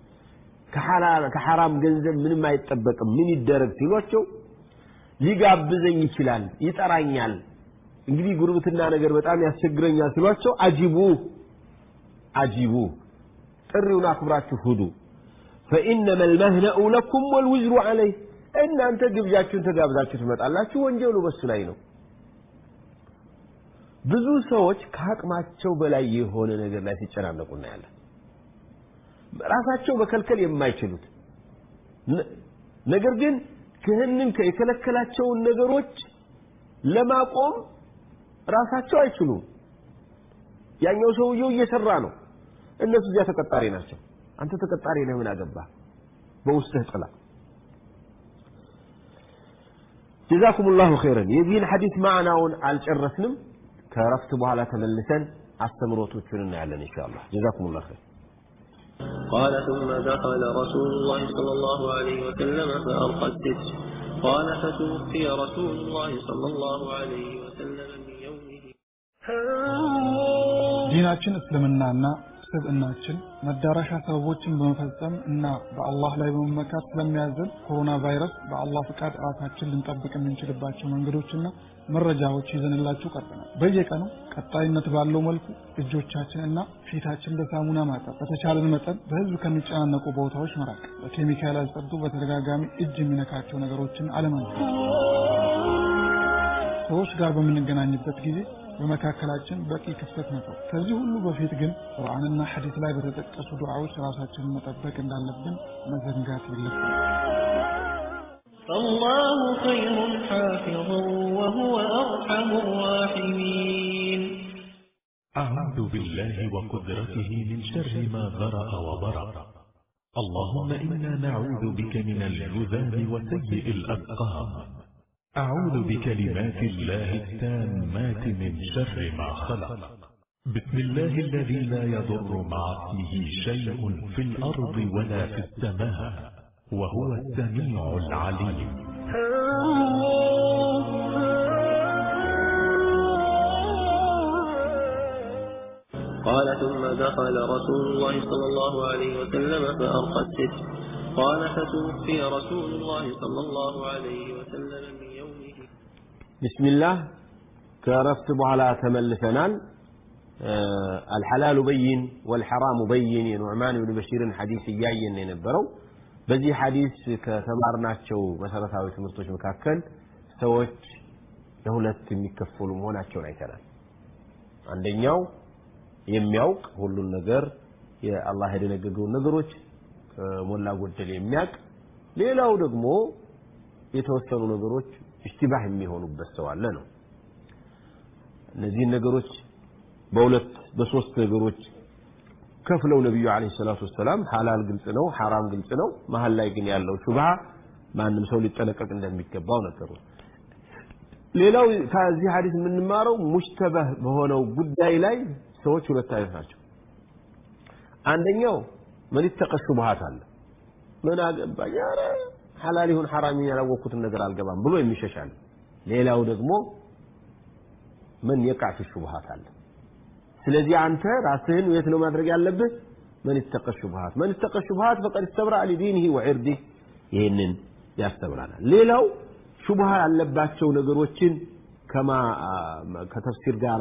ከሐራም ገንዘብ ምንም አይጠበቅም ምን ይደረግ ሲሏቸው ሊጋብዘኝ ይችላል ይጠራኛል እንግዲህ ጉርብትና ነገር በጣም ያስቸግረኛል ሲሏቸው አጂቡ አጂቡ ጥሪውን አክብራችሁ ሁዱ ፈኢነመ ልመህነኡ ለኩም ወልውዝሩ ዓለይህ እናንተ ግብዣችሁን ተጋብዛችሁ ትመጣላችሁ ወንጀሉ በሱ ላይ ነው ብዙ ሰዎች ከአቅማቸው በላይ የሆነ ነገር ላይ ሲጨናነቁ እናያለን ራሳቸው መከልከል የማይችሉት ነገር ግን ክህንን የከለከላቸውን ነገሮች ለማቆም ራሳቸው አይችሉም ያኛው ሰውየው እየሰራ ነው እነሱ እዚያ ተቀጣሪ ናቸው አንተ ተቀጣሪ ነህ ምን አገባ በውስጥህ ጥላ ጀዛኩም ላሁ ኸይረን የዚህን ሐዲስ ማዕናውን አልጨረስንም ከረፍት በኋላ ተመልሰን አስተምሮቶቹን እናያለን እንሻ አላህ ጀዛኩም ላ ኸይር قال ثم دخل رسول الله صلى الله عليه وسلم فألقى الستر قال فتوفي رسول الله صلى الله عليه وسلم من يومه ዲናችን እስልምናና ስብዕናችን መዳረሻ ሰበቦችን በመፈጸም እና በአላህ ላይ በመመካት ስለሚያዘን ኮሮና ቫይረስ በአላህ ፍቃድ ራሳችን ልንጠብቅ የምንችልባቸው መንገዶችና መረጃዎች ይዘንላችሁ ቀርበናል። በየቀኑ ቀጣይነት ባለው መልኩ እጆቻችን እና ፊታችን በሳሙና ማጠብ፣ በተቻለን መጠን በህዝብ ከሚጨናነቁ ቦታዎች መራቅ፣ በኬሚካል ያልጸዱ በተደጋጋሚ እጅ የሚነካቸው ነገሮችን አለማንሳት፣ ሰዎች ጋር በምንገናኝበት ጊዜ በመካከላችን በቂ ክፍተት መተው። ከዚህ ሁሉ በፊት ግን ቁርአንና ሐዲስ ላይ በተጠቀሱ ዱዓዎች ራሳችንን መጠበቅ እንዳለብን መዘንጋት የለብንም። فالله خير حافظا وهو أرحم الراحمين أعوذ بالله وقدرته من شر ما ذرأ وبرأ اللهم إنا نعوذ بك من الجذام وسيء الأسقام أعوذ بكلمات الله التامات من شر ما خلق بسم الله الذي لا يضر مع اسمه شيء في الأرض ولا في السماء وهو السميع العليم قال ثم دخل رسول الله صلى الله عليه وسلم فأرقى الستر قال فتوفي رسول الله صلى الله عليه وسلم من يومه بسم الله كرفت بኋላ ተመልሰናል الحلال بين والحرام بين የኑዕማን ብን በሺርን ሐዲስ እያየን የነበረው በዚህ ሐዲስ ከተማርናቸው መሰረታዊ ትምህርቶች መካከል ሰዎች ለሁለት የሚከፈሉ መሆናቸውን አይተናል አንደኛው የሚያውቅ ሁሉን ነገር የአላህ የደነገገውን ነገሮች ከሞላ ጎደል የሚያውቅ ሌላው ደግሞ የተወሰኑ ነገሮች እሽቲባህ የሚሆኑበት ሰው አለ ነው እነዚህን ነገሮች በሁለት በሶስት ነገሮች ከፍለው ነቢዩ አለ ሰላቱ ወሰላም ሐላል ግልጽ ነው ሐራም ግልጽ ነው መሀል ላይ ግን ያለው ሹብሃ ማንም ሰው ሊጠነቀቅ እንደሚገባው ነገሩ ሌላው ከዚህ ሐዲስ የምንማረው ሙሽተበህ በሆነው ጉዳይ ላይ ሰዎች ሁለት አይነት ናቸው አንደኛው ምን ይተቀ ሹብሃት አለ ምን አገባኝ ኧረ ሐላል ይሁን ሐራም ያላወቅኩትን ነገር አልገባም ብሎ የሚሸሻል ሌላው ደግሞ ምን የቃ ፊ ሹብሃት አለ ስለዚህ አንተ ራስህን የት ነው ማድረግ ያለብህ መን ይተቀ ሹብሃት መን ይተቀ ሹብሃት ፈቀድ እስተብራ ሊዲኒህ ወዕርዲህ ይህንን ያስተምራናል ሌላው ሹብሃ ያለባቸው ነገሮችን ከማ ከተፍሲር ጋር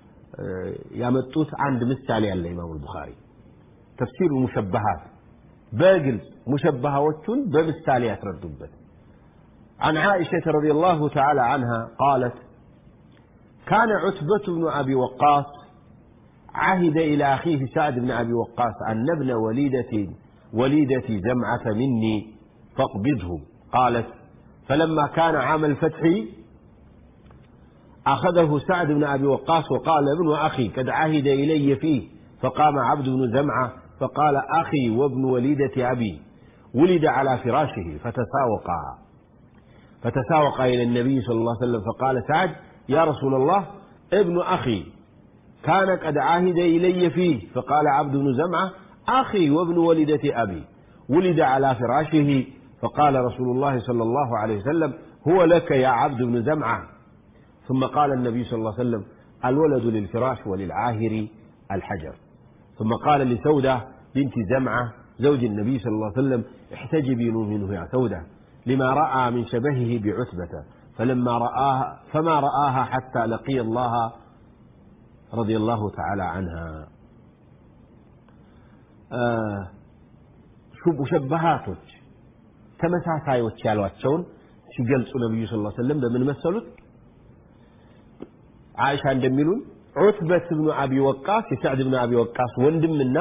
ያመጡት አንድ ምሳሌ አለ ኢማሙ ቡኻሪ ተፍሲር ሙሸበሃት በግልጽ ሙሸበሃዎቹን በምሳሌ ያስረዱበት عن عائشة رضي الله تعالى عنها قالت كان عتبة بن أبي وقاص عهد إلى أخيه سعد بن أبي وقاص أن ابن وليدة وليدة جمعة مني فاقبضه قالت فلما كان عام الفتح أخذه سعد بن أبي وقاص وقال ابن أخي قد عهد إلي فيه فقام عبد بن زمعة فقال أخي وابن وليدة أبي ولد على فراشه فتساوقا فتساوق إلى النبي صلى الله عليه وسلم فقال سعد يا رسول الله ابن أخي كان قد عهد إلي فيه فقال عبد بن زمعة أخي وابن ولدة أبي ولد على فراشه فقال رسول الله صلى الله عليه وسلم هو لك يا عبد بن زمعة ثم قال النبي صلى الله عليه وسلم الولد للفراش وللعاهر الحجر ثم قال لسودة بنت زمعة زوج النبي صلى الله عليه وسلم احتجبي منه يا سودة لما رأى من شبهه بعتبة فلما رآها فما رآها حتى لقي الله رضي الله تعالى عنها ሙሸበሃቶች ተመሳሳዮች ያሏቸውን ሲገልጹ ነቢዩ ስ ሰለም በምን መሰሉት አይሻ እንደሚሉን ዑትበት ብኑ አቢ ወቃስ የሰዕድ ብኑ አቢ ወቃስ ወንድምና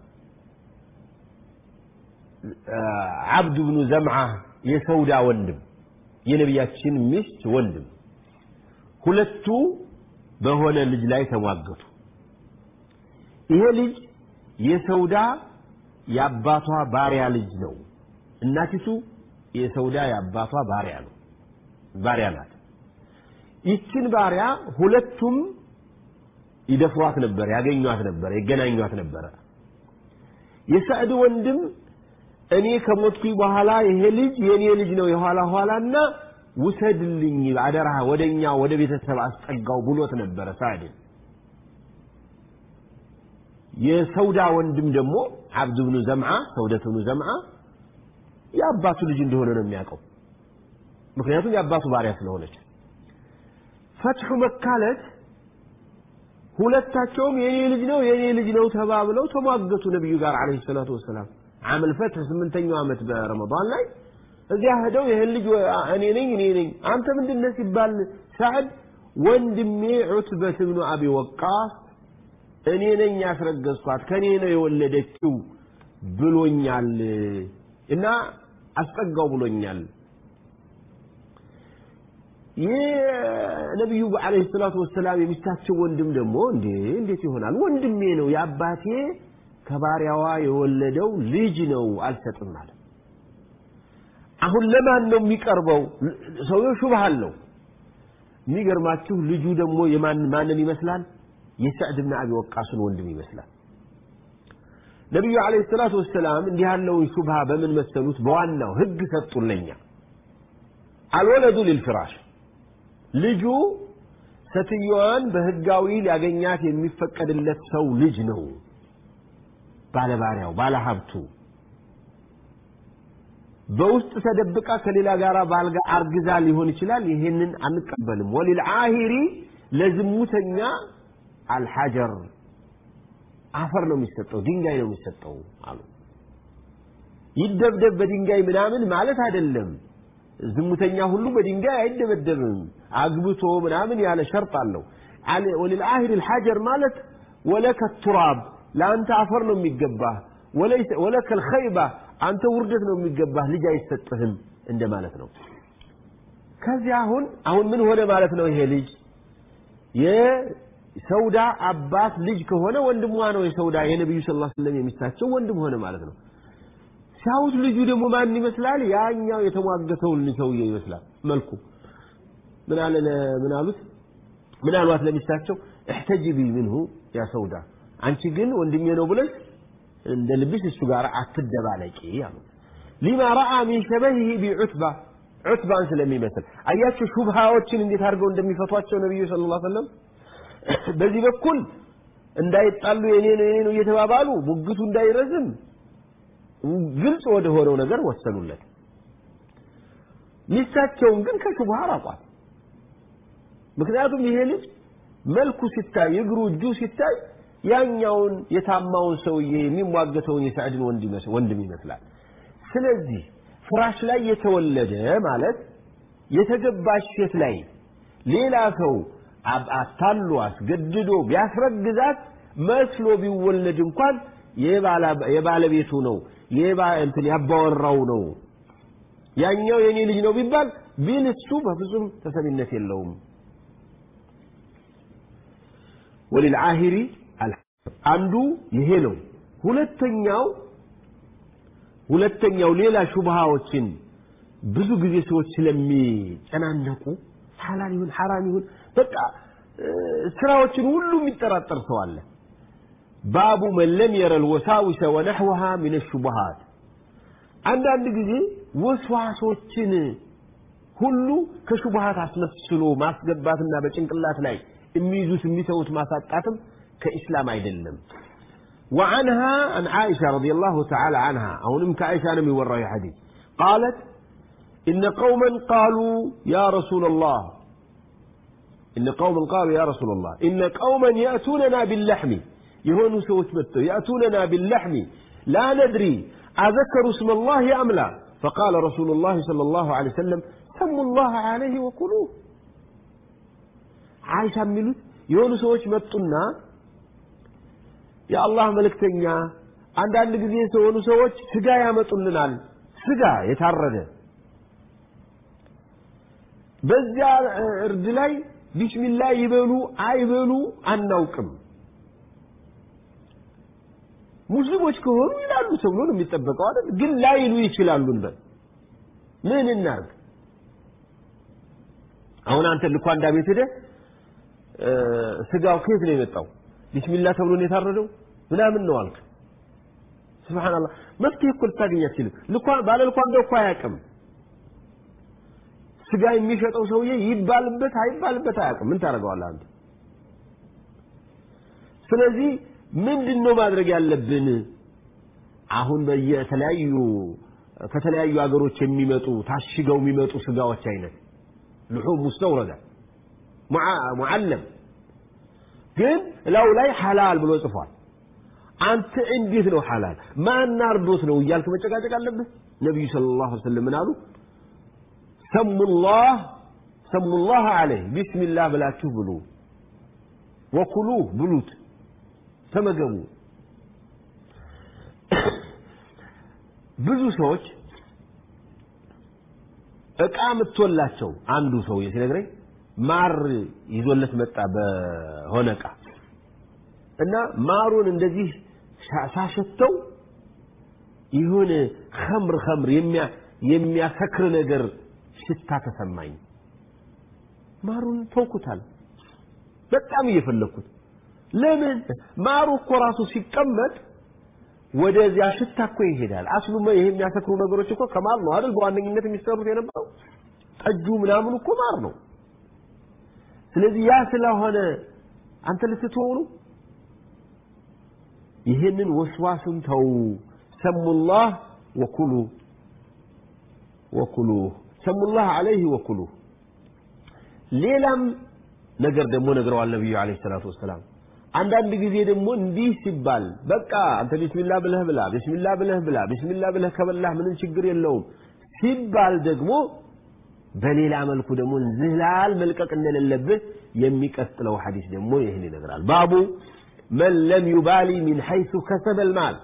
ዓብዱ ብኑ ዘምዓ የሰውዳ ወንድም የነቢያችን ሚስት ወንድም ሁለቱ በሆነ ልጅ ላይ ተሟገቱ ይሄ ልጅ የሰውዳ የአባቷ ባሪያ ልጅ ነው እናቲቱ የሰውዳ የአባቷ ባሪያ ነው ባሪያ ናት ይችን ባሪያ ሁለቱም ይደፍሯት ነበር ያገኟት ነበር ይገናኟት ነበረ የሰዕድ ወንድም እኔ ከሞትኩኝ በኋላ ይሄ ልጅ የኔ ልጅ ነው የኋላ ኋላና ውሰድልኝ አደራ ወደኛ ወደ ቤተሰብ አስጠጋው ብሎት ነበረ ሳዕድን የሰውዳ ወንድም ደግሞ አብድ ብኑ ዘምዓ ሰውደት ብኑ ዘምዓ የአባቱ ልጅ እንደሆነ ነው የሚያውቀው ምክንያቱም የአባቱ ባሪያ ስለሆነች ፈትሑ መካለት ሁለታቸውም የኔ ልጅ ነው የኔ ልጅ ነው ተባብለው ተሟገቱ ነቢዩ ጋር አለይሂ ሰላቱ ወሰላም አመል ፈትሕ ስምንተኛው ዓመት በረመዳን ላይ እዚያ ሄደው ይህን ልጅ እኔ ነኝ እኔ ነኝ አንተ ምንድን ነህ ሲባል ሳዕድ ወንድሜ ዑትበት ብኑ አቢ ወቃስ እኔ ነኝ ያስረገዝኳት ከኔ ነው የወለደችው ብሎኛል እና አስጠጋው ብሎኛል የነቢዩ ዓለይሂ ሰላቱ ወሰላም የሚስታቸው ወንድም ደግሞ እንዴ እንዴት ይሆናል ወንድሜ ነው የአባቴ ከባሪያዋ የወለደው ልጅ ነው አልሰጥም ማለት አሁን ለማን ነው የሚቀርበው ሰውየው ሹብሃ አለው የሚገርማችሁ ልጁ ደግሞ የማን ማንን ይመስላል የሰዕድ ብን አቢ ወቃስን ወንድም ይመስላል ነቢዩ ዓለይሂ ሰላቱ ወሰላም እንዲህ ያለውን ሹብሃ በምን መሰሉት በዋናው ህግ ሰጡለኛ አልወለዱ ሊልፍራሽ ልጁ ሴትዮዋን በህጋዊ ሊያገኛት የሚፈቀድለት ሰው ልጅ ነው ባለባሪያው ባለሀብቱ በውስጥ ተደብቃ ከሌላ ጋር ባልጋ አርግዛ ሊሆን ይችላል ይሄንን አንቀበልም ወሊልዓሂሪ ለዝሙተኛ አልሐጀር አፈር ነው የሚሰጠው ድንጋይ ነው የሚሰጠው አሉ ይደብደብ በድንጋይ ምናምን ማለት አይደለም ዝሙተኛ ሁሉ በድንጋይ አይደበደብም አግብቶ ምናምን ያለ ሸርጥ አለው ወሊልዓሂር الحجر ማለት ወለከ ቱራብ ለአንተ አፈር ነው የሚገባህ ወለከ الخيبة አንተ ውርደት ነው የሚገባህ ልጅ አይሰጥህም እንደማለት ነው ከዚህ አሁን አሁን ምን ሆነ ማለት ነው ይሄ ልጅ የሰውዳ አባት ልጅ ከሆነ ወንድሟ ነው የሰውዳ የነቢዩ ስ ላ ስለም የሚስታቸው ወንድም ሆነ ማለት ነው ሲያዩት ልጁ ደግሞ ማን ይመስላል ያኛው የተሟገተውን ሰውዬ ይመስላል መልኩ ምን አለ ምን አሉት ምን አሏት ለሚስታቸው እሕተጅቢ ምንሁ ያ ሰውዳ አንቺ ግን ወንድሜ ነው ብለሽ እንደ ልብሽ እሱ ጋር አትደባለቂ አሉት ሊማ ረአ ሚን ሸበሂህ ቢዑትባ ዑትባን ስለሚመስል አያቸው ሹብሃዎችን እንዴት አድርገው እንደሚፈቷቸው ነቢዩ ስለ ላ ሰለም በዚህ በኩል እንዳይጣሉ የኔ ነው የኔ ነው እየተባባሉ ሙግቱ እንዳይረዝም ግልጽ ወደ ሆነው ነገር ወሰኑለት ሚስታቸውን ግን ከሹብሃ አራቋት ምክንያቱም ይሄ ልጅ መልኩ ሲታይ እግሩ እጁ ሲታይ ያኛውን የታማውን ሰውዬ የሚሟገተውን የሳዕድን ወንድም ይመስላል ስለዚህ ፍራሽ ላይ የተወለደ ማለት የተገባች ሴት ላይ ሌላ ሰው አታሎ አስገድዶ ቢያስረግዛት መስሎ ቢወለድ እንኳን የባለቤቱ ነው እንትን ያባወራው ነው ያኛው የኔ ልጅ ነው ቢባል ቢል እሱ በፍጹም ተሰሚነት የለውም ወሊልዓሂሪ አንዱ ይሄ ነው ሁለተኛው ሁለተኛው ሌላ ሹብሃዎችን ብዙ ጊዜ ሰዎች ስለሚጨናነቁ ሐላል ይሁን ሐራም ይሁን በቃ ስራዎችን ሁሉ የሚጠራጠር ሰው አለ ባቡ መን ለም የረ ልወሳዊሰ ወነሕወሃ ምን ሹብሃት አንዳንድ ጊዜ ወስዋሶችን ሁሉ ከሹብሃት አስመስሎ ማስገባትና በጭንቅላት ላይ የሚይዙት የሚተውት ማሳጣትም ከኢስላም አይደለም وعنها عن عائشة رضي الله تعالى عنها أو نمك عائشة أنا يورى حديث قالت إن قوما قالوا يا رسول الله إن قوما قالوا يا رسول الله إن قوما يأتوننا باللحم يهون سوت متو يأتوننا باللحم لا ندري أذكروا اسم الله أم لا فقال رسول الله صلى الله عليه وسلم سموا الله عليه وكلوه عائشة ملوت የሆኑ ሰዎች መጡና የአላህ መልእክተኛ አንዳንድ ጊዜ የሆኑ ሰዎች ስጋ ያመጡልናል ስጋ የታረደ በዚያ እርድ ላይ ቢስሚላ ይበሉ አይበሉ አናውቅም ሙስሊሞች ከሆኑ ይላሉ ተብሎ ነው የሚጠበቀው አይደል ግን ላይሉ ይችላሉ እንበል ምን እናርግ አሁን አንተ ልኳንዳ ቤት ሄደህ ስጋው ከየት ነው የመጣው ቢስሚላህ ተብሎ ነው የታረደው ምናምን ነው አልክ ስብሓንላህ መፍትሄ እኮ ልታገኝ አትችልም ልኳን ባለ ልኳንዳው እኮ አያውቅም ስጋ የሚሸጠው ሰውዬ ይባልበት አይባልበት አያውቅም ምን ታደርገዋለህ አንተ ስለዚህ ምንድን ነው ማድረግ ያለብን አሁን በየተለያዩ ከተለያዩ ሀገሮች የሚመጡ ታሽገው የሚመጡ ስጋዎች አይነት ልሑም ሙስተውረዳ ሙዓለም ግን ላው ላይ ሐላል ብሎ ጽፏል አንተ እንዴት ነው ሐላል ማን አርዶት ነው እያልክ መጨቃጨቅ አለብህ ነቢዩ ስለ ላሁ ሰለም ምን አሉ ሰሙላህ ሰሙላህ አለይህ ቢስሚላህ ብላችሁ ብሉ ወኩሉህ ብሉት ተመገቡ ብዙ ሰዎች እቃ ምትወላቸው አንዱ ሰውዬ ሲነግረኝ ማር ይዞለት መጣ በሆነ እቃ እና ማሩን እንደዚህ ሳሸተው ይሁን ኸምር ኸምር የሚያሰክር ነገር ሽታ ተሰማኝ ማሩን ተውኩታል በጣም እየፈለግኩት ለምን ማሩ እኮ ራሱ ሲቀመጥ ወደዚያ ሽታ እኮ ይሄዳል አስሉ ይሄ የሚያሰክሩ ነገሮች እኮ ከማር ነው አይደል በዋነኝነት የሚሰሩት የነበረው ጠጁ ምናምን እኮ ማር ነው ስለዚህ ያ ስለሆነ አንተ ልትተው ነው ይህንን ወስዋስን ተው ሰሙላህ ወኩሉ ወኩሉ ሰሙላህ አለይህ ወኩሉ ሌላም ነገር ደግሞ ነግረዋል ነቢዩ አለይሂ ሰላቱ ወሰላም አንዳንድ ጊዜ ደግሞ እንዲህ ሲባል በቃ አንተ ቢስሚላ ብለህ ብላ ቢስሚላ ብለህ ብላ ቢስሚላ ብለህ ከበላህ ምንም ችግር የለውም ሲባል ደግሞ በሌላ መልኩ ደግሞ ዝላል መልቀቅ እንደሌለብህ የሚቀጥለው ሐዲስ ደግሞ ይህን ይነግራል ባቡ መን ለም ዩባሊ ሚን ሐይሱ ከሰበ ልማል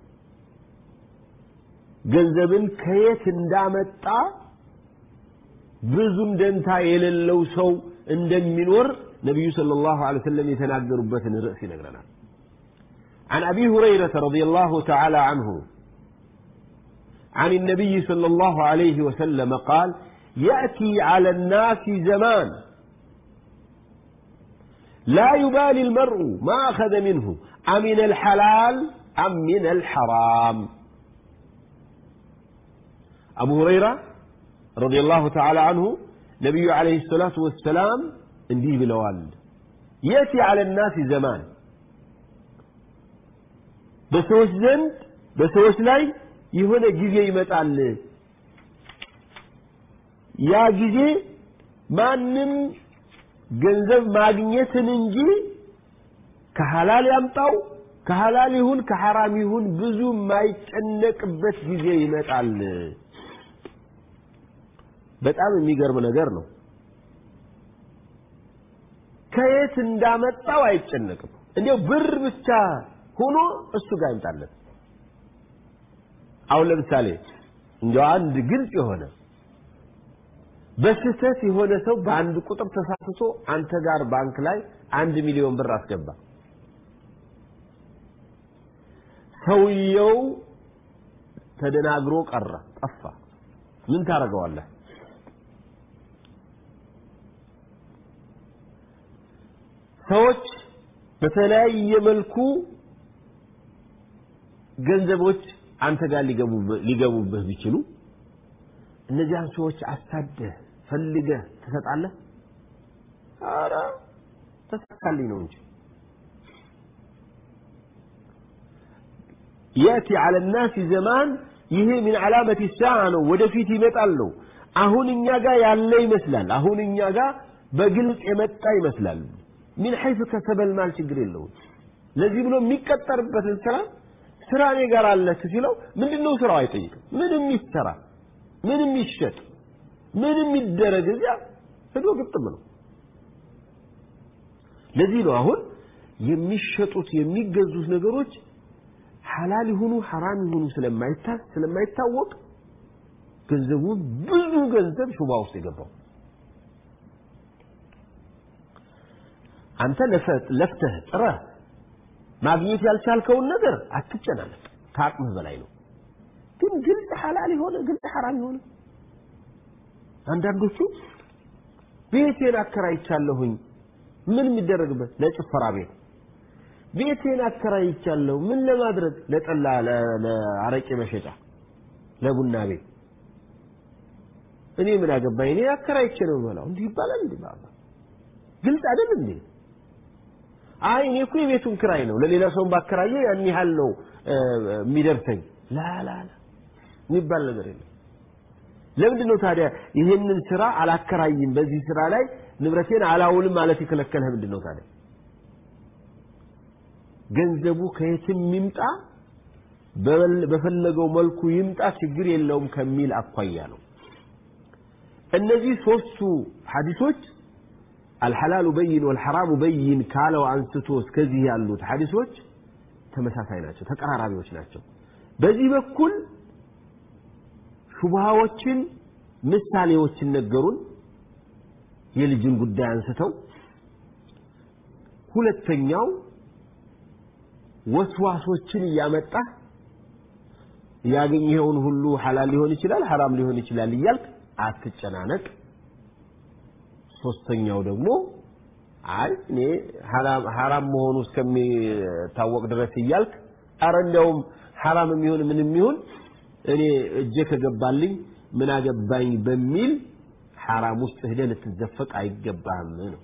ገንዘብን ከየት እንዳመጣ ብዙም ደንታ የሌለው ሰው እንደሚኖር ነቢዩ صلى الله عليه وسلم የተናገሩበትን ርዕስ ይነግረናል عن أبي هريرة رضي الله تعالى عنه عن النبي صلى الله عليه وسلم قال يأتي على الناس زمان لا يبالي المرء ما أخذ منه أمن الحلال أم من الحرام أبو هريرة رضي الله تعالى عنه نبي عليه الصلاة والسلام እንዲህ ብለዋል የቲ አለ ናስ ዘማን በሰዎች ዘንድ በሰዎች ላይ የሆነ ጊዜ ይመጣል ያ ጊዜ ማንም ገንዘብ ማግኘትን እንጂ ከሐላል ያምጣው ከሐላል ይሁን ከሐራም ይሁን ብዙ የማይጨነቅበት ጊዜ ይመጣል በጣም የሚገርም ነገር ነው ከየት እንዳመጣው አይጨነቅም እንዲያው ብር ብቻ ሆኖ እሱ ጋር ይምጣለት አሁን ለምሳሌ እንዲያው አንድ ግልጽ የሆነ በስህተት የሆነ ሰው በአንድ ቁጥር ተሳስቶ አንተ ጋር ባንክ ላይ አንድ ሚሊዮን ብር አስገባ ሰውየው ተደናግሮ ቀረ ጠፋ ምን ታደርገዋለህ ሰዎች በተለያየ መልኩ ገንዘቦች አንተ ጋር ሊገቡብህ ቢችሉ እነዚያን ሰዎች አሳደህ ፈልገህ ትሰጣለህ አረ ተሳካልኝ ነው እንጂ يأتي على الناس زمان ይሄ من علامة الساعة ነው ወደፊት ይመጣል ነው አሁን እኛ ጋር ያለ ይመስላል አሁን እኛ ጋር በግልጽ የመጣ ይመስላል ሚን ሐይሱ ከሰበል ማል ችግር የለውም ለዚህ ብሎ የሚቀጠርበትን ስራ ስራ እኔ ጋር አለክ ሲለው ምንድነው ስራው አይጠይቅም ምንም ይሰራ ምንም ይሸጥ ምንም ይደረግ እዚያ ሄዶ ግጥም ነው ለዚህ ነው አሁን የሚሸጡት የሚገዙት ነገሮች ሐላል ይሁኑ ሐራም ይሁኑ ስለማይታወቅ ገንዘቡ ብዙ ገንዘብ ሹባ ውስጥ የገባው አንተ ለፍተህ ጥረህ ማግኘት ያልቻልከውን ነገር አትጨናነቅ ከአቅምህ በላይ ነው ግን ግልጽ ሐላል የሆነ ግልጽ ሐራም የሆነ አንዳንዶቹ ቤቴን አከራይቻለሁኝ ምን የሚደረግበት ለጭፈራ ቤት ቤቴን አከራይቻለሁ ምን ለማድረግ ለጠላ ለአረቄ መሸጫ ለቡና ቤት እኔ ምን አገባኝ እኔ አከራይቼ ነው የምበላው እንዲህ ይባላል እንዴ ባባ ግልጽ አይደል እንዴ አይ እኔ እኮ የቤቱን ክራይ ነው ለሌላ ሰውን ባከራየው ያን ያህል ነው የሚደርሰኝ ላላላ የሚባል ነገር የለም ለምንድን ነው ታዲያ ይህንን ስራ አላከራይም በዚህ ስራ ላይ ንብረቴን አላውልም ማለት የከለከለህ ምንድን ነው ታዲያ ገንዘቡ ከየትም ይምጣ በፈለገው መልኩ ይምጣ ችግር የለውም ከሚል አኳያ ነው እነዚህ ሶስቱ ሐዲሶች አልሐላሉ በይን ወልሐራሙ በይን ካለው አንስቶ እስከዚህ ያሉት ሐዲሶች ተመሳሳይ ናቸው ተቀራራቢዎች ናቸው በዚህ በኩል ሹብሃዎችን ምሳሌዎችን ነገሩን የልጅን ጉዳይ አንስተው ሁለተኛው ወስዋሶችን እያመጣ ያገኘኸውን ሁሉ ሐላል ሊሆን ይችላል ሐራም ሊሆን ይችላል እያልክ አትጨናነቅ ሶስተኛው ደግሞ አይ እኔ ሐራም መሆኑ እስከሚታወቅ ድረስ እያልክ አረ እንዲያውም ሐራም የሚሆን ምን የሚሆን እኔ እጄ ከገባልኝ ምን አገባኝ በሚል ሐራም ውስጥ ሄደህ ልትዘፈቅ አይገባህም ነው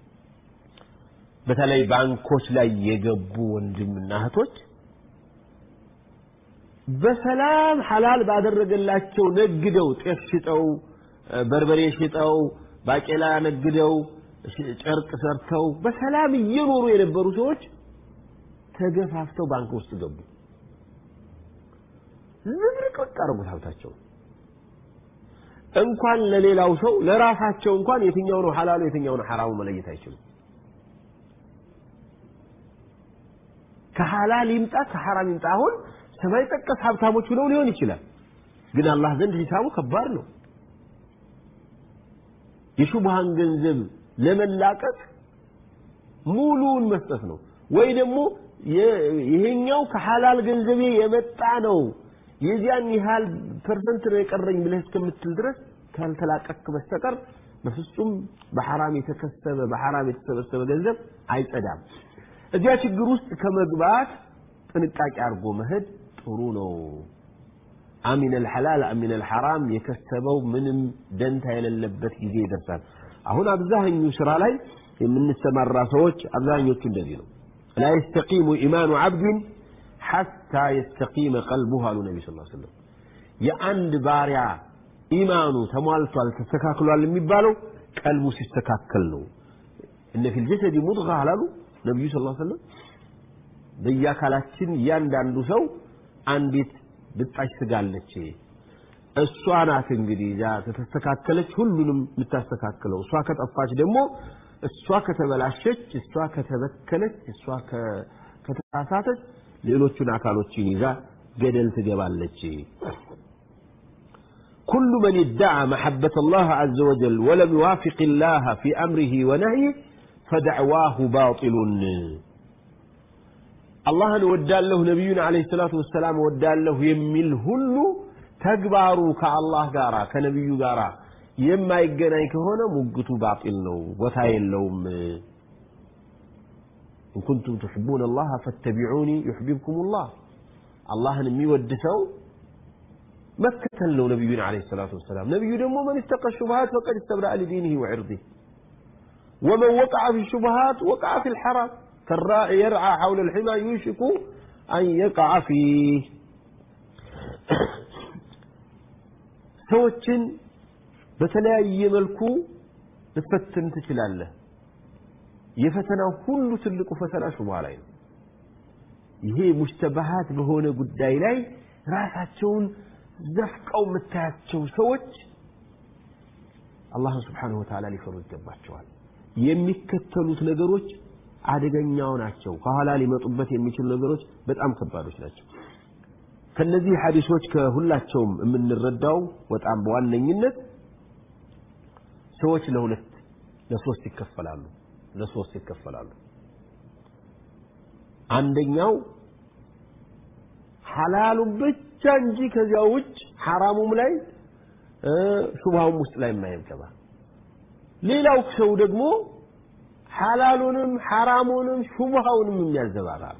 በተለይ ባንኮች ላይ የገቡ ወንድምና እህቶች በሰላም ሐላል ባደረገላቸው ነግደው ጤፍ ሽጠው በርበሬ ሽጠው ባቄላ ነግደው ጨርቅ ሰርተው በሰላም እየኖሩ የነበሩ ሰዎች ተገፋፍተው ባንክ ውስጥ ገቡ ዝብርቅርቅ አደረጉት ሀብታቸው እንኳን ለሌላው ሰው ለራሳቸው እንኳን የትኛው ነው ሐላሉ የትኛው ነው ሐራሙ መለየት አይችሉም ከሐላል ይምጣ ከሐራም ይምጣ አሁን ሰማይ ጠቀስ ሀብታሞች ሆነው ሊሆን ይችላል ግን አላህ ዘንድ ሂሳቡ ከባድ ነው የሹብሃን ገንዘብ ለመላቀቅ ሙሉውን መስጠት ነው ወይ ደግሞ ይሄኛው ከሐላል ገንዘቤ የመጣ ነው የዚያን ያህል ፐርሰንት ነው የቀረኝ ብለህ እስከምትል ድረስ ካልተላቀክ በስተቀር በፍጹም በሐራም የተከሰበ በሐራም የተሰበሰበ ገንዘብ አይጸዳም እዚያ ችግር ውስጥ ከመግባት ጥንቃቄ አድርጎ መሄድ ጥሩ ነው አሚን አልሐላል አሚን አልሐራም የከሰበው ምንም ደንታ የሌለበት ጊዜ ይደርሳል አሁን አብዛኛው ስራ ላይ የምንሰማራ ሰዎች አብዛኞቹ እንደዚህ ነው لا يستقيم إيمان عبد حتى يستقيم قلبه አሉ ነቢ ስ ሰለም የአንድ ባሪያ ኢማኑ ተሟልቷል ተስተካክሏል የሚባለው ቀልቡ ሲስተካከል ነው እነ ፊል ጀሰድ ሙድጋ አላሉ ነቢዩ ስ ሰለም በየአካላችን እያንዳንዱ ሰው አንዲት ብጣሽ ስጋ አለች እሷ ናት እንግዲህ ያ ከተስተካከለች ሁሉንም የምታስተካክለው እሷ ከጠፋች ደግሞ እሷ ከተበላሸች እሷ ከተበከለች እሷ ከተሳሳተች ሌሎቹን አካሎችን ይዛ ገደል ትገባለች كل من ادعى محبة الله عز وجل ولم يوافق الله في أمره ونهيه فدعواه باطل الله ودال له نبينا عليه الصلاة والسلام ودال له يميل هلو تكبارو كالله قارا كنبي قارا የማይገናኝ ከሆነ ሙግቱ ባጢል ነው ቦታ የለውም إن كنتم تحبون الله فاتبعوني يحببكم الله الله የሚወድ ሰው መከተል ነው ነቢዩን عليه الصلاة والسلام ነቢዩ ደግሞ من اتقى الشبهات فقد استبرأ لدينه وعرضه ومن وقع في الشبهات وقع في الحرام كالراعي يرعى حول الحمى يوشك أن يقع فيه ሰዎችን በተለያየ መልኩ ልትፈትን ትችላለህ የፈተናው ሁሉ ትልቁ ፈተና ሹብሃ ላይ ነው ይሄ ሙሽተባሃት በሆነ ጉዳይ ላይ ራሳቸውን ዘፍቀው የምታያቸው ሰዎች አላህን ስብሓንሁ ወተዓላ ሊፈሩ ይገባቸዋል የሚከተሉት ነገሮች አደገኛው ናቸው ከኋላ ሊመጡበት የሚችሉ ነገሮች በጣም ከባዶች ናቸው ከነዚህ ሐዲሶች ከሁላቸውም የምንረዳው በጣም በዋነኝነት ሰዎች ለሁለት ለሶስት ይከፈላሉ ለሶስት ይከፈላሉ አንደኛው ሐላሉን ብቻ እንጂ ከዚያ ውጭ ሐራሙም ላይ ሹብሃውም ውስጥ ላይ የማይገባ ሌላው ሰው ደግሞ ሐላሉንም ሐራሙንም ሹብሃውንም የሚያዘባራርቅ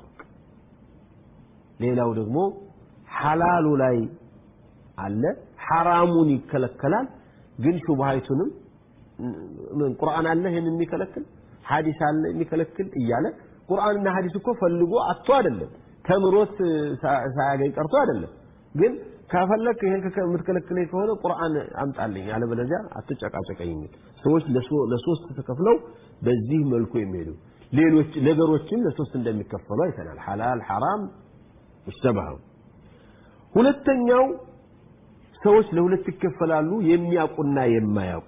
ሌላው ደግሞ ሐላሉ ላይ አለ ሐራሙን ይከለከላል ግን ሹብሃይቱንም ቁርአን አለ ይህን የሚከለክል ሐዲስ አለ የሚከለክል እያለ ቁርአንና ሐዲስ እኮ ፈልጎ አጥቶ አይደለም ተምሮት ሳያገኝ ቀርቶ አይደለም ግን ከፈለክ ይሄን የምትከለክለኝ ከሆነ ቁርአን አምጣልኝ አለበለዚያ አትጨቃጨቀኝ የሚል ሰዎች ለሶስት ተከፍለው በዚህ መልኩ የሚሄዱ ሌሎች ነገሮችም ለሶስት እንደሚከፈሉ አይተናል ሐላል ሐራም ሙሽተባህ ሁለተኛው ሰዎች ለሁለት ይከፈላሉ የሚያውቁና የማያውቁ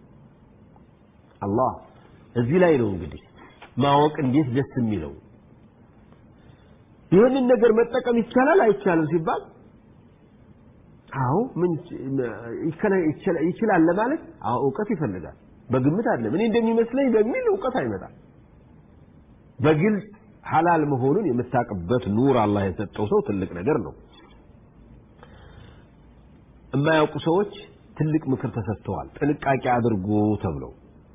አላህ እዚህ ላይ ነው እንግዲህ ማወቅ እንዴት ደስ የሚለው ይህንን ነገር መጠቀም ይቻላል አይቻልም ሲባል አዎ ምን ይችላል ለማለት አዎ እውቀት ይፈልጋል በግምት አይደለም እኔ እንደሚመስለኝ በሚል እውቀት አይመጣም በግልጽ ሐላል መሆኑን የምታውቅበት ኑር አላህ የሰጠው ሰው ትልቅ ነገር ነው የማያውቁ ሰዎች ትልቅ ምክር ተሰጥተዋል ጥንቃቄ አድርጉ ተብለው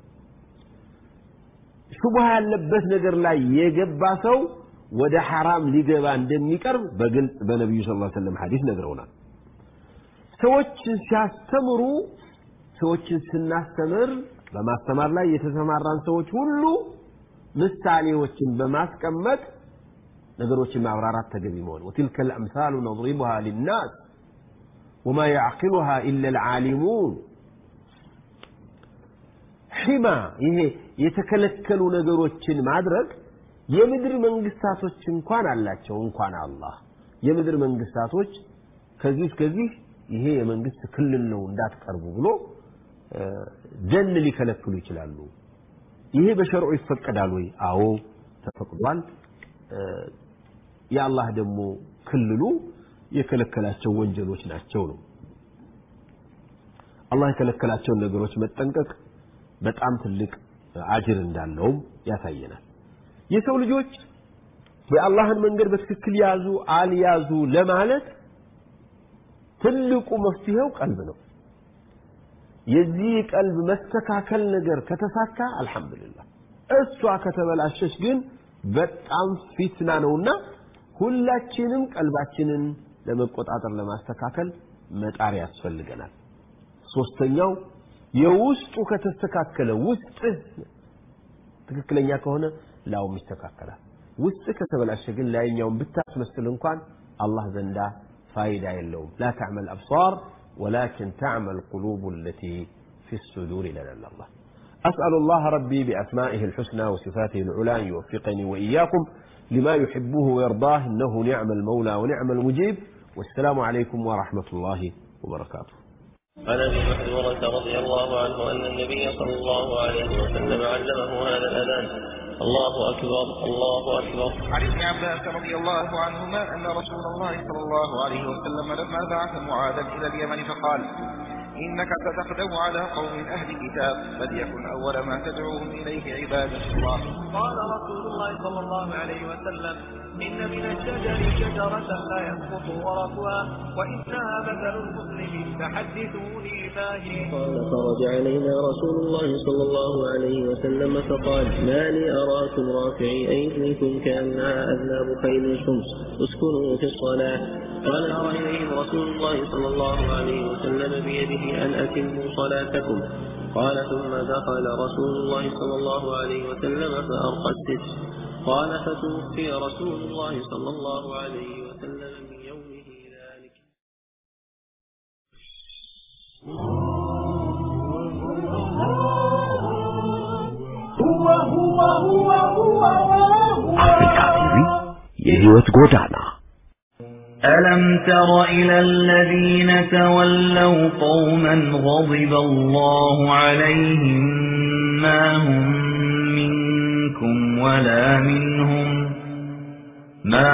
ሹብሃ ያለበት ነገር ላይ የገባ ሰው ወደ ሐራም ሊገባ እንደሚቀርብ በግልጽ በነቢዩ ስ ሰለም ሐዲስ ነግረውናል ሰዎችን ሲያስተምሩ ሰዎችን ስናስተምር በማስተማር ላይ የተሰማራን ሰዎች ሁሉ ምሳሌዎችን በማስቀመጥ ነገሮችን ማብራራት ተገቢ መሆን ወትልከ ልአምሳሉ ነضሪቡሃ ሊናስ ወማ ያዕቂሉሃ ኢላ ልዓሊሙን ሒማ ይሄ የተከለከሉ ነገሮችን ማድረግ የምድር መንግስታቶች እንኳን አላቸው እንኳን አላህ የምድር መንግስታቶች ከዚህ እስከዚህ ይሄ የመንግስት ክልል ነው እንዳትቀርቡ ብሎ ደን ሊከለክሉ ይችላሉ ይሄ በሸርዑ ይፈቀዳል ወይ አዎ ተፈቅዷል የአላህ ደግሞ ክልሉ የከለከላቸው ወንጀሎች ናቸው ነው አላህ የከለከላቸውን ነገሮች መጠንቀቅ በጣም ትልቅ አጅር እንዳለውም ያሳየናል የሰው ልጆች የአላህን መንገድ በትክክል ያዙ አልያዙ ለማለት ትልቁ መፍትሄው ቀልብ ነው የዚህ ቀልብ መስተካከል ነገር ከተሳካ አልহামዱሊላህ እሷ ከተበላሸች ግን በጣም ፊትና ነውና ሁላችንም ቀልባችንን ለመቆጣጠር ለማስተካከል መጣር ያስፈልገናል ሶስተኛው የውስጡ ከተስተካከለ ውስጥ ትክክለኛ ከሆነ ላውም ይስተካከላል ውስጥ ከተበላሸ ግን ላይኛውን ብታስመስል እንኳን አላህ ዘንዳ ፋይዳ የለውም ላ ተዕመል አብሳር ولكن تعمى القلوب التي في الصدور لنا الله أسأل الله ربي بأسمائه الحسنى وصفاته العلى أن يوفقني وإياكم لما يحبه ويرضاه إنه نعم المولى ونعم المجيب والسلام عليكم ورحمة الله وبركاته عن ابي محذورة رضي الله عنه ان النبي صلى الله عليه وسلم علمه هذا الاذان الله اكبر الله اكبر عن ابن عباس رضي الله عنهما أن رسول الله صلى الله عليه وسلم لما بعث معاذا إلى اليمن فقال إنك ستخدم على قوم أهل كتاب فليكن أول ما تدعوهم إليه عبادة الله قال رسول الله صلى الله عليه وسلم إن من الشجر شجرة لا يسقط ورقها وإنها مثل المسلم فحدثوني ما هي قال خرج علينا رسول الله صلى الله عليه وسلم فقال ما لي أراكم رافعي أيديكم كأنها أذناب خيل الشمس اسكنوا في الصلاة قال أرى إليهم رسول الله صلى الله عليه وسلم بيده أن أتموا صلاتكم قال ثم دخل رسول الله صلى الله عليه وسلم فأرقى الستر قال فتوفي رسول الله صلى الله عليه وسلم من يومه ذلك አፍሪካ ቲቪ የሕይወት ጎዳና ألم تر إلى الذين تولوا قوما غضب الله عليهم ما هم منكم ولا منهم ما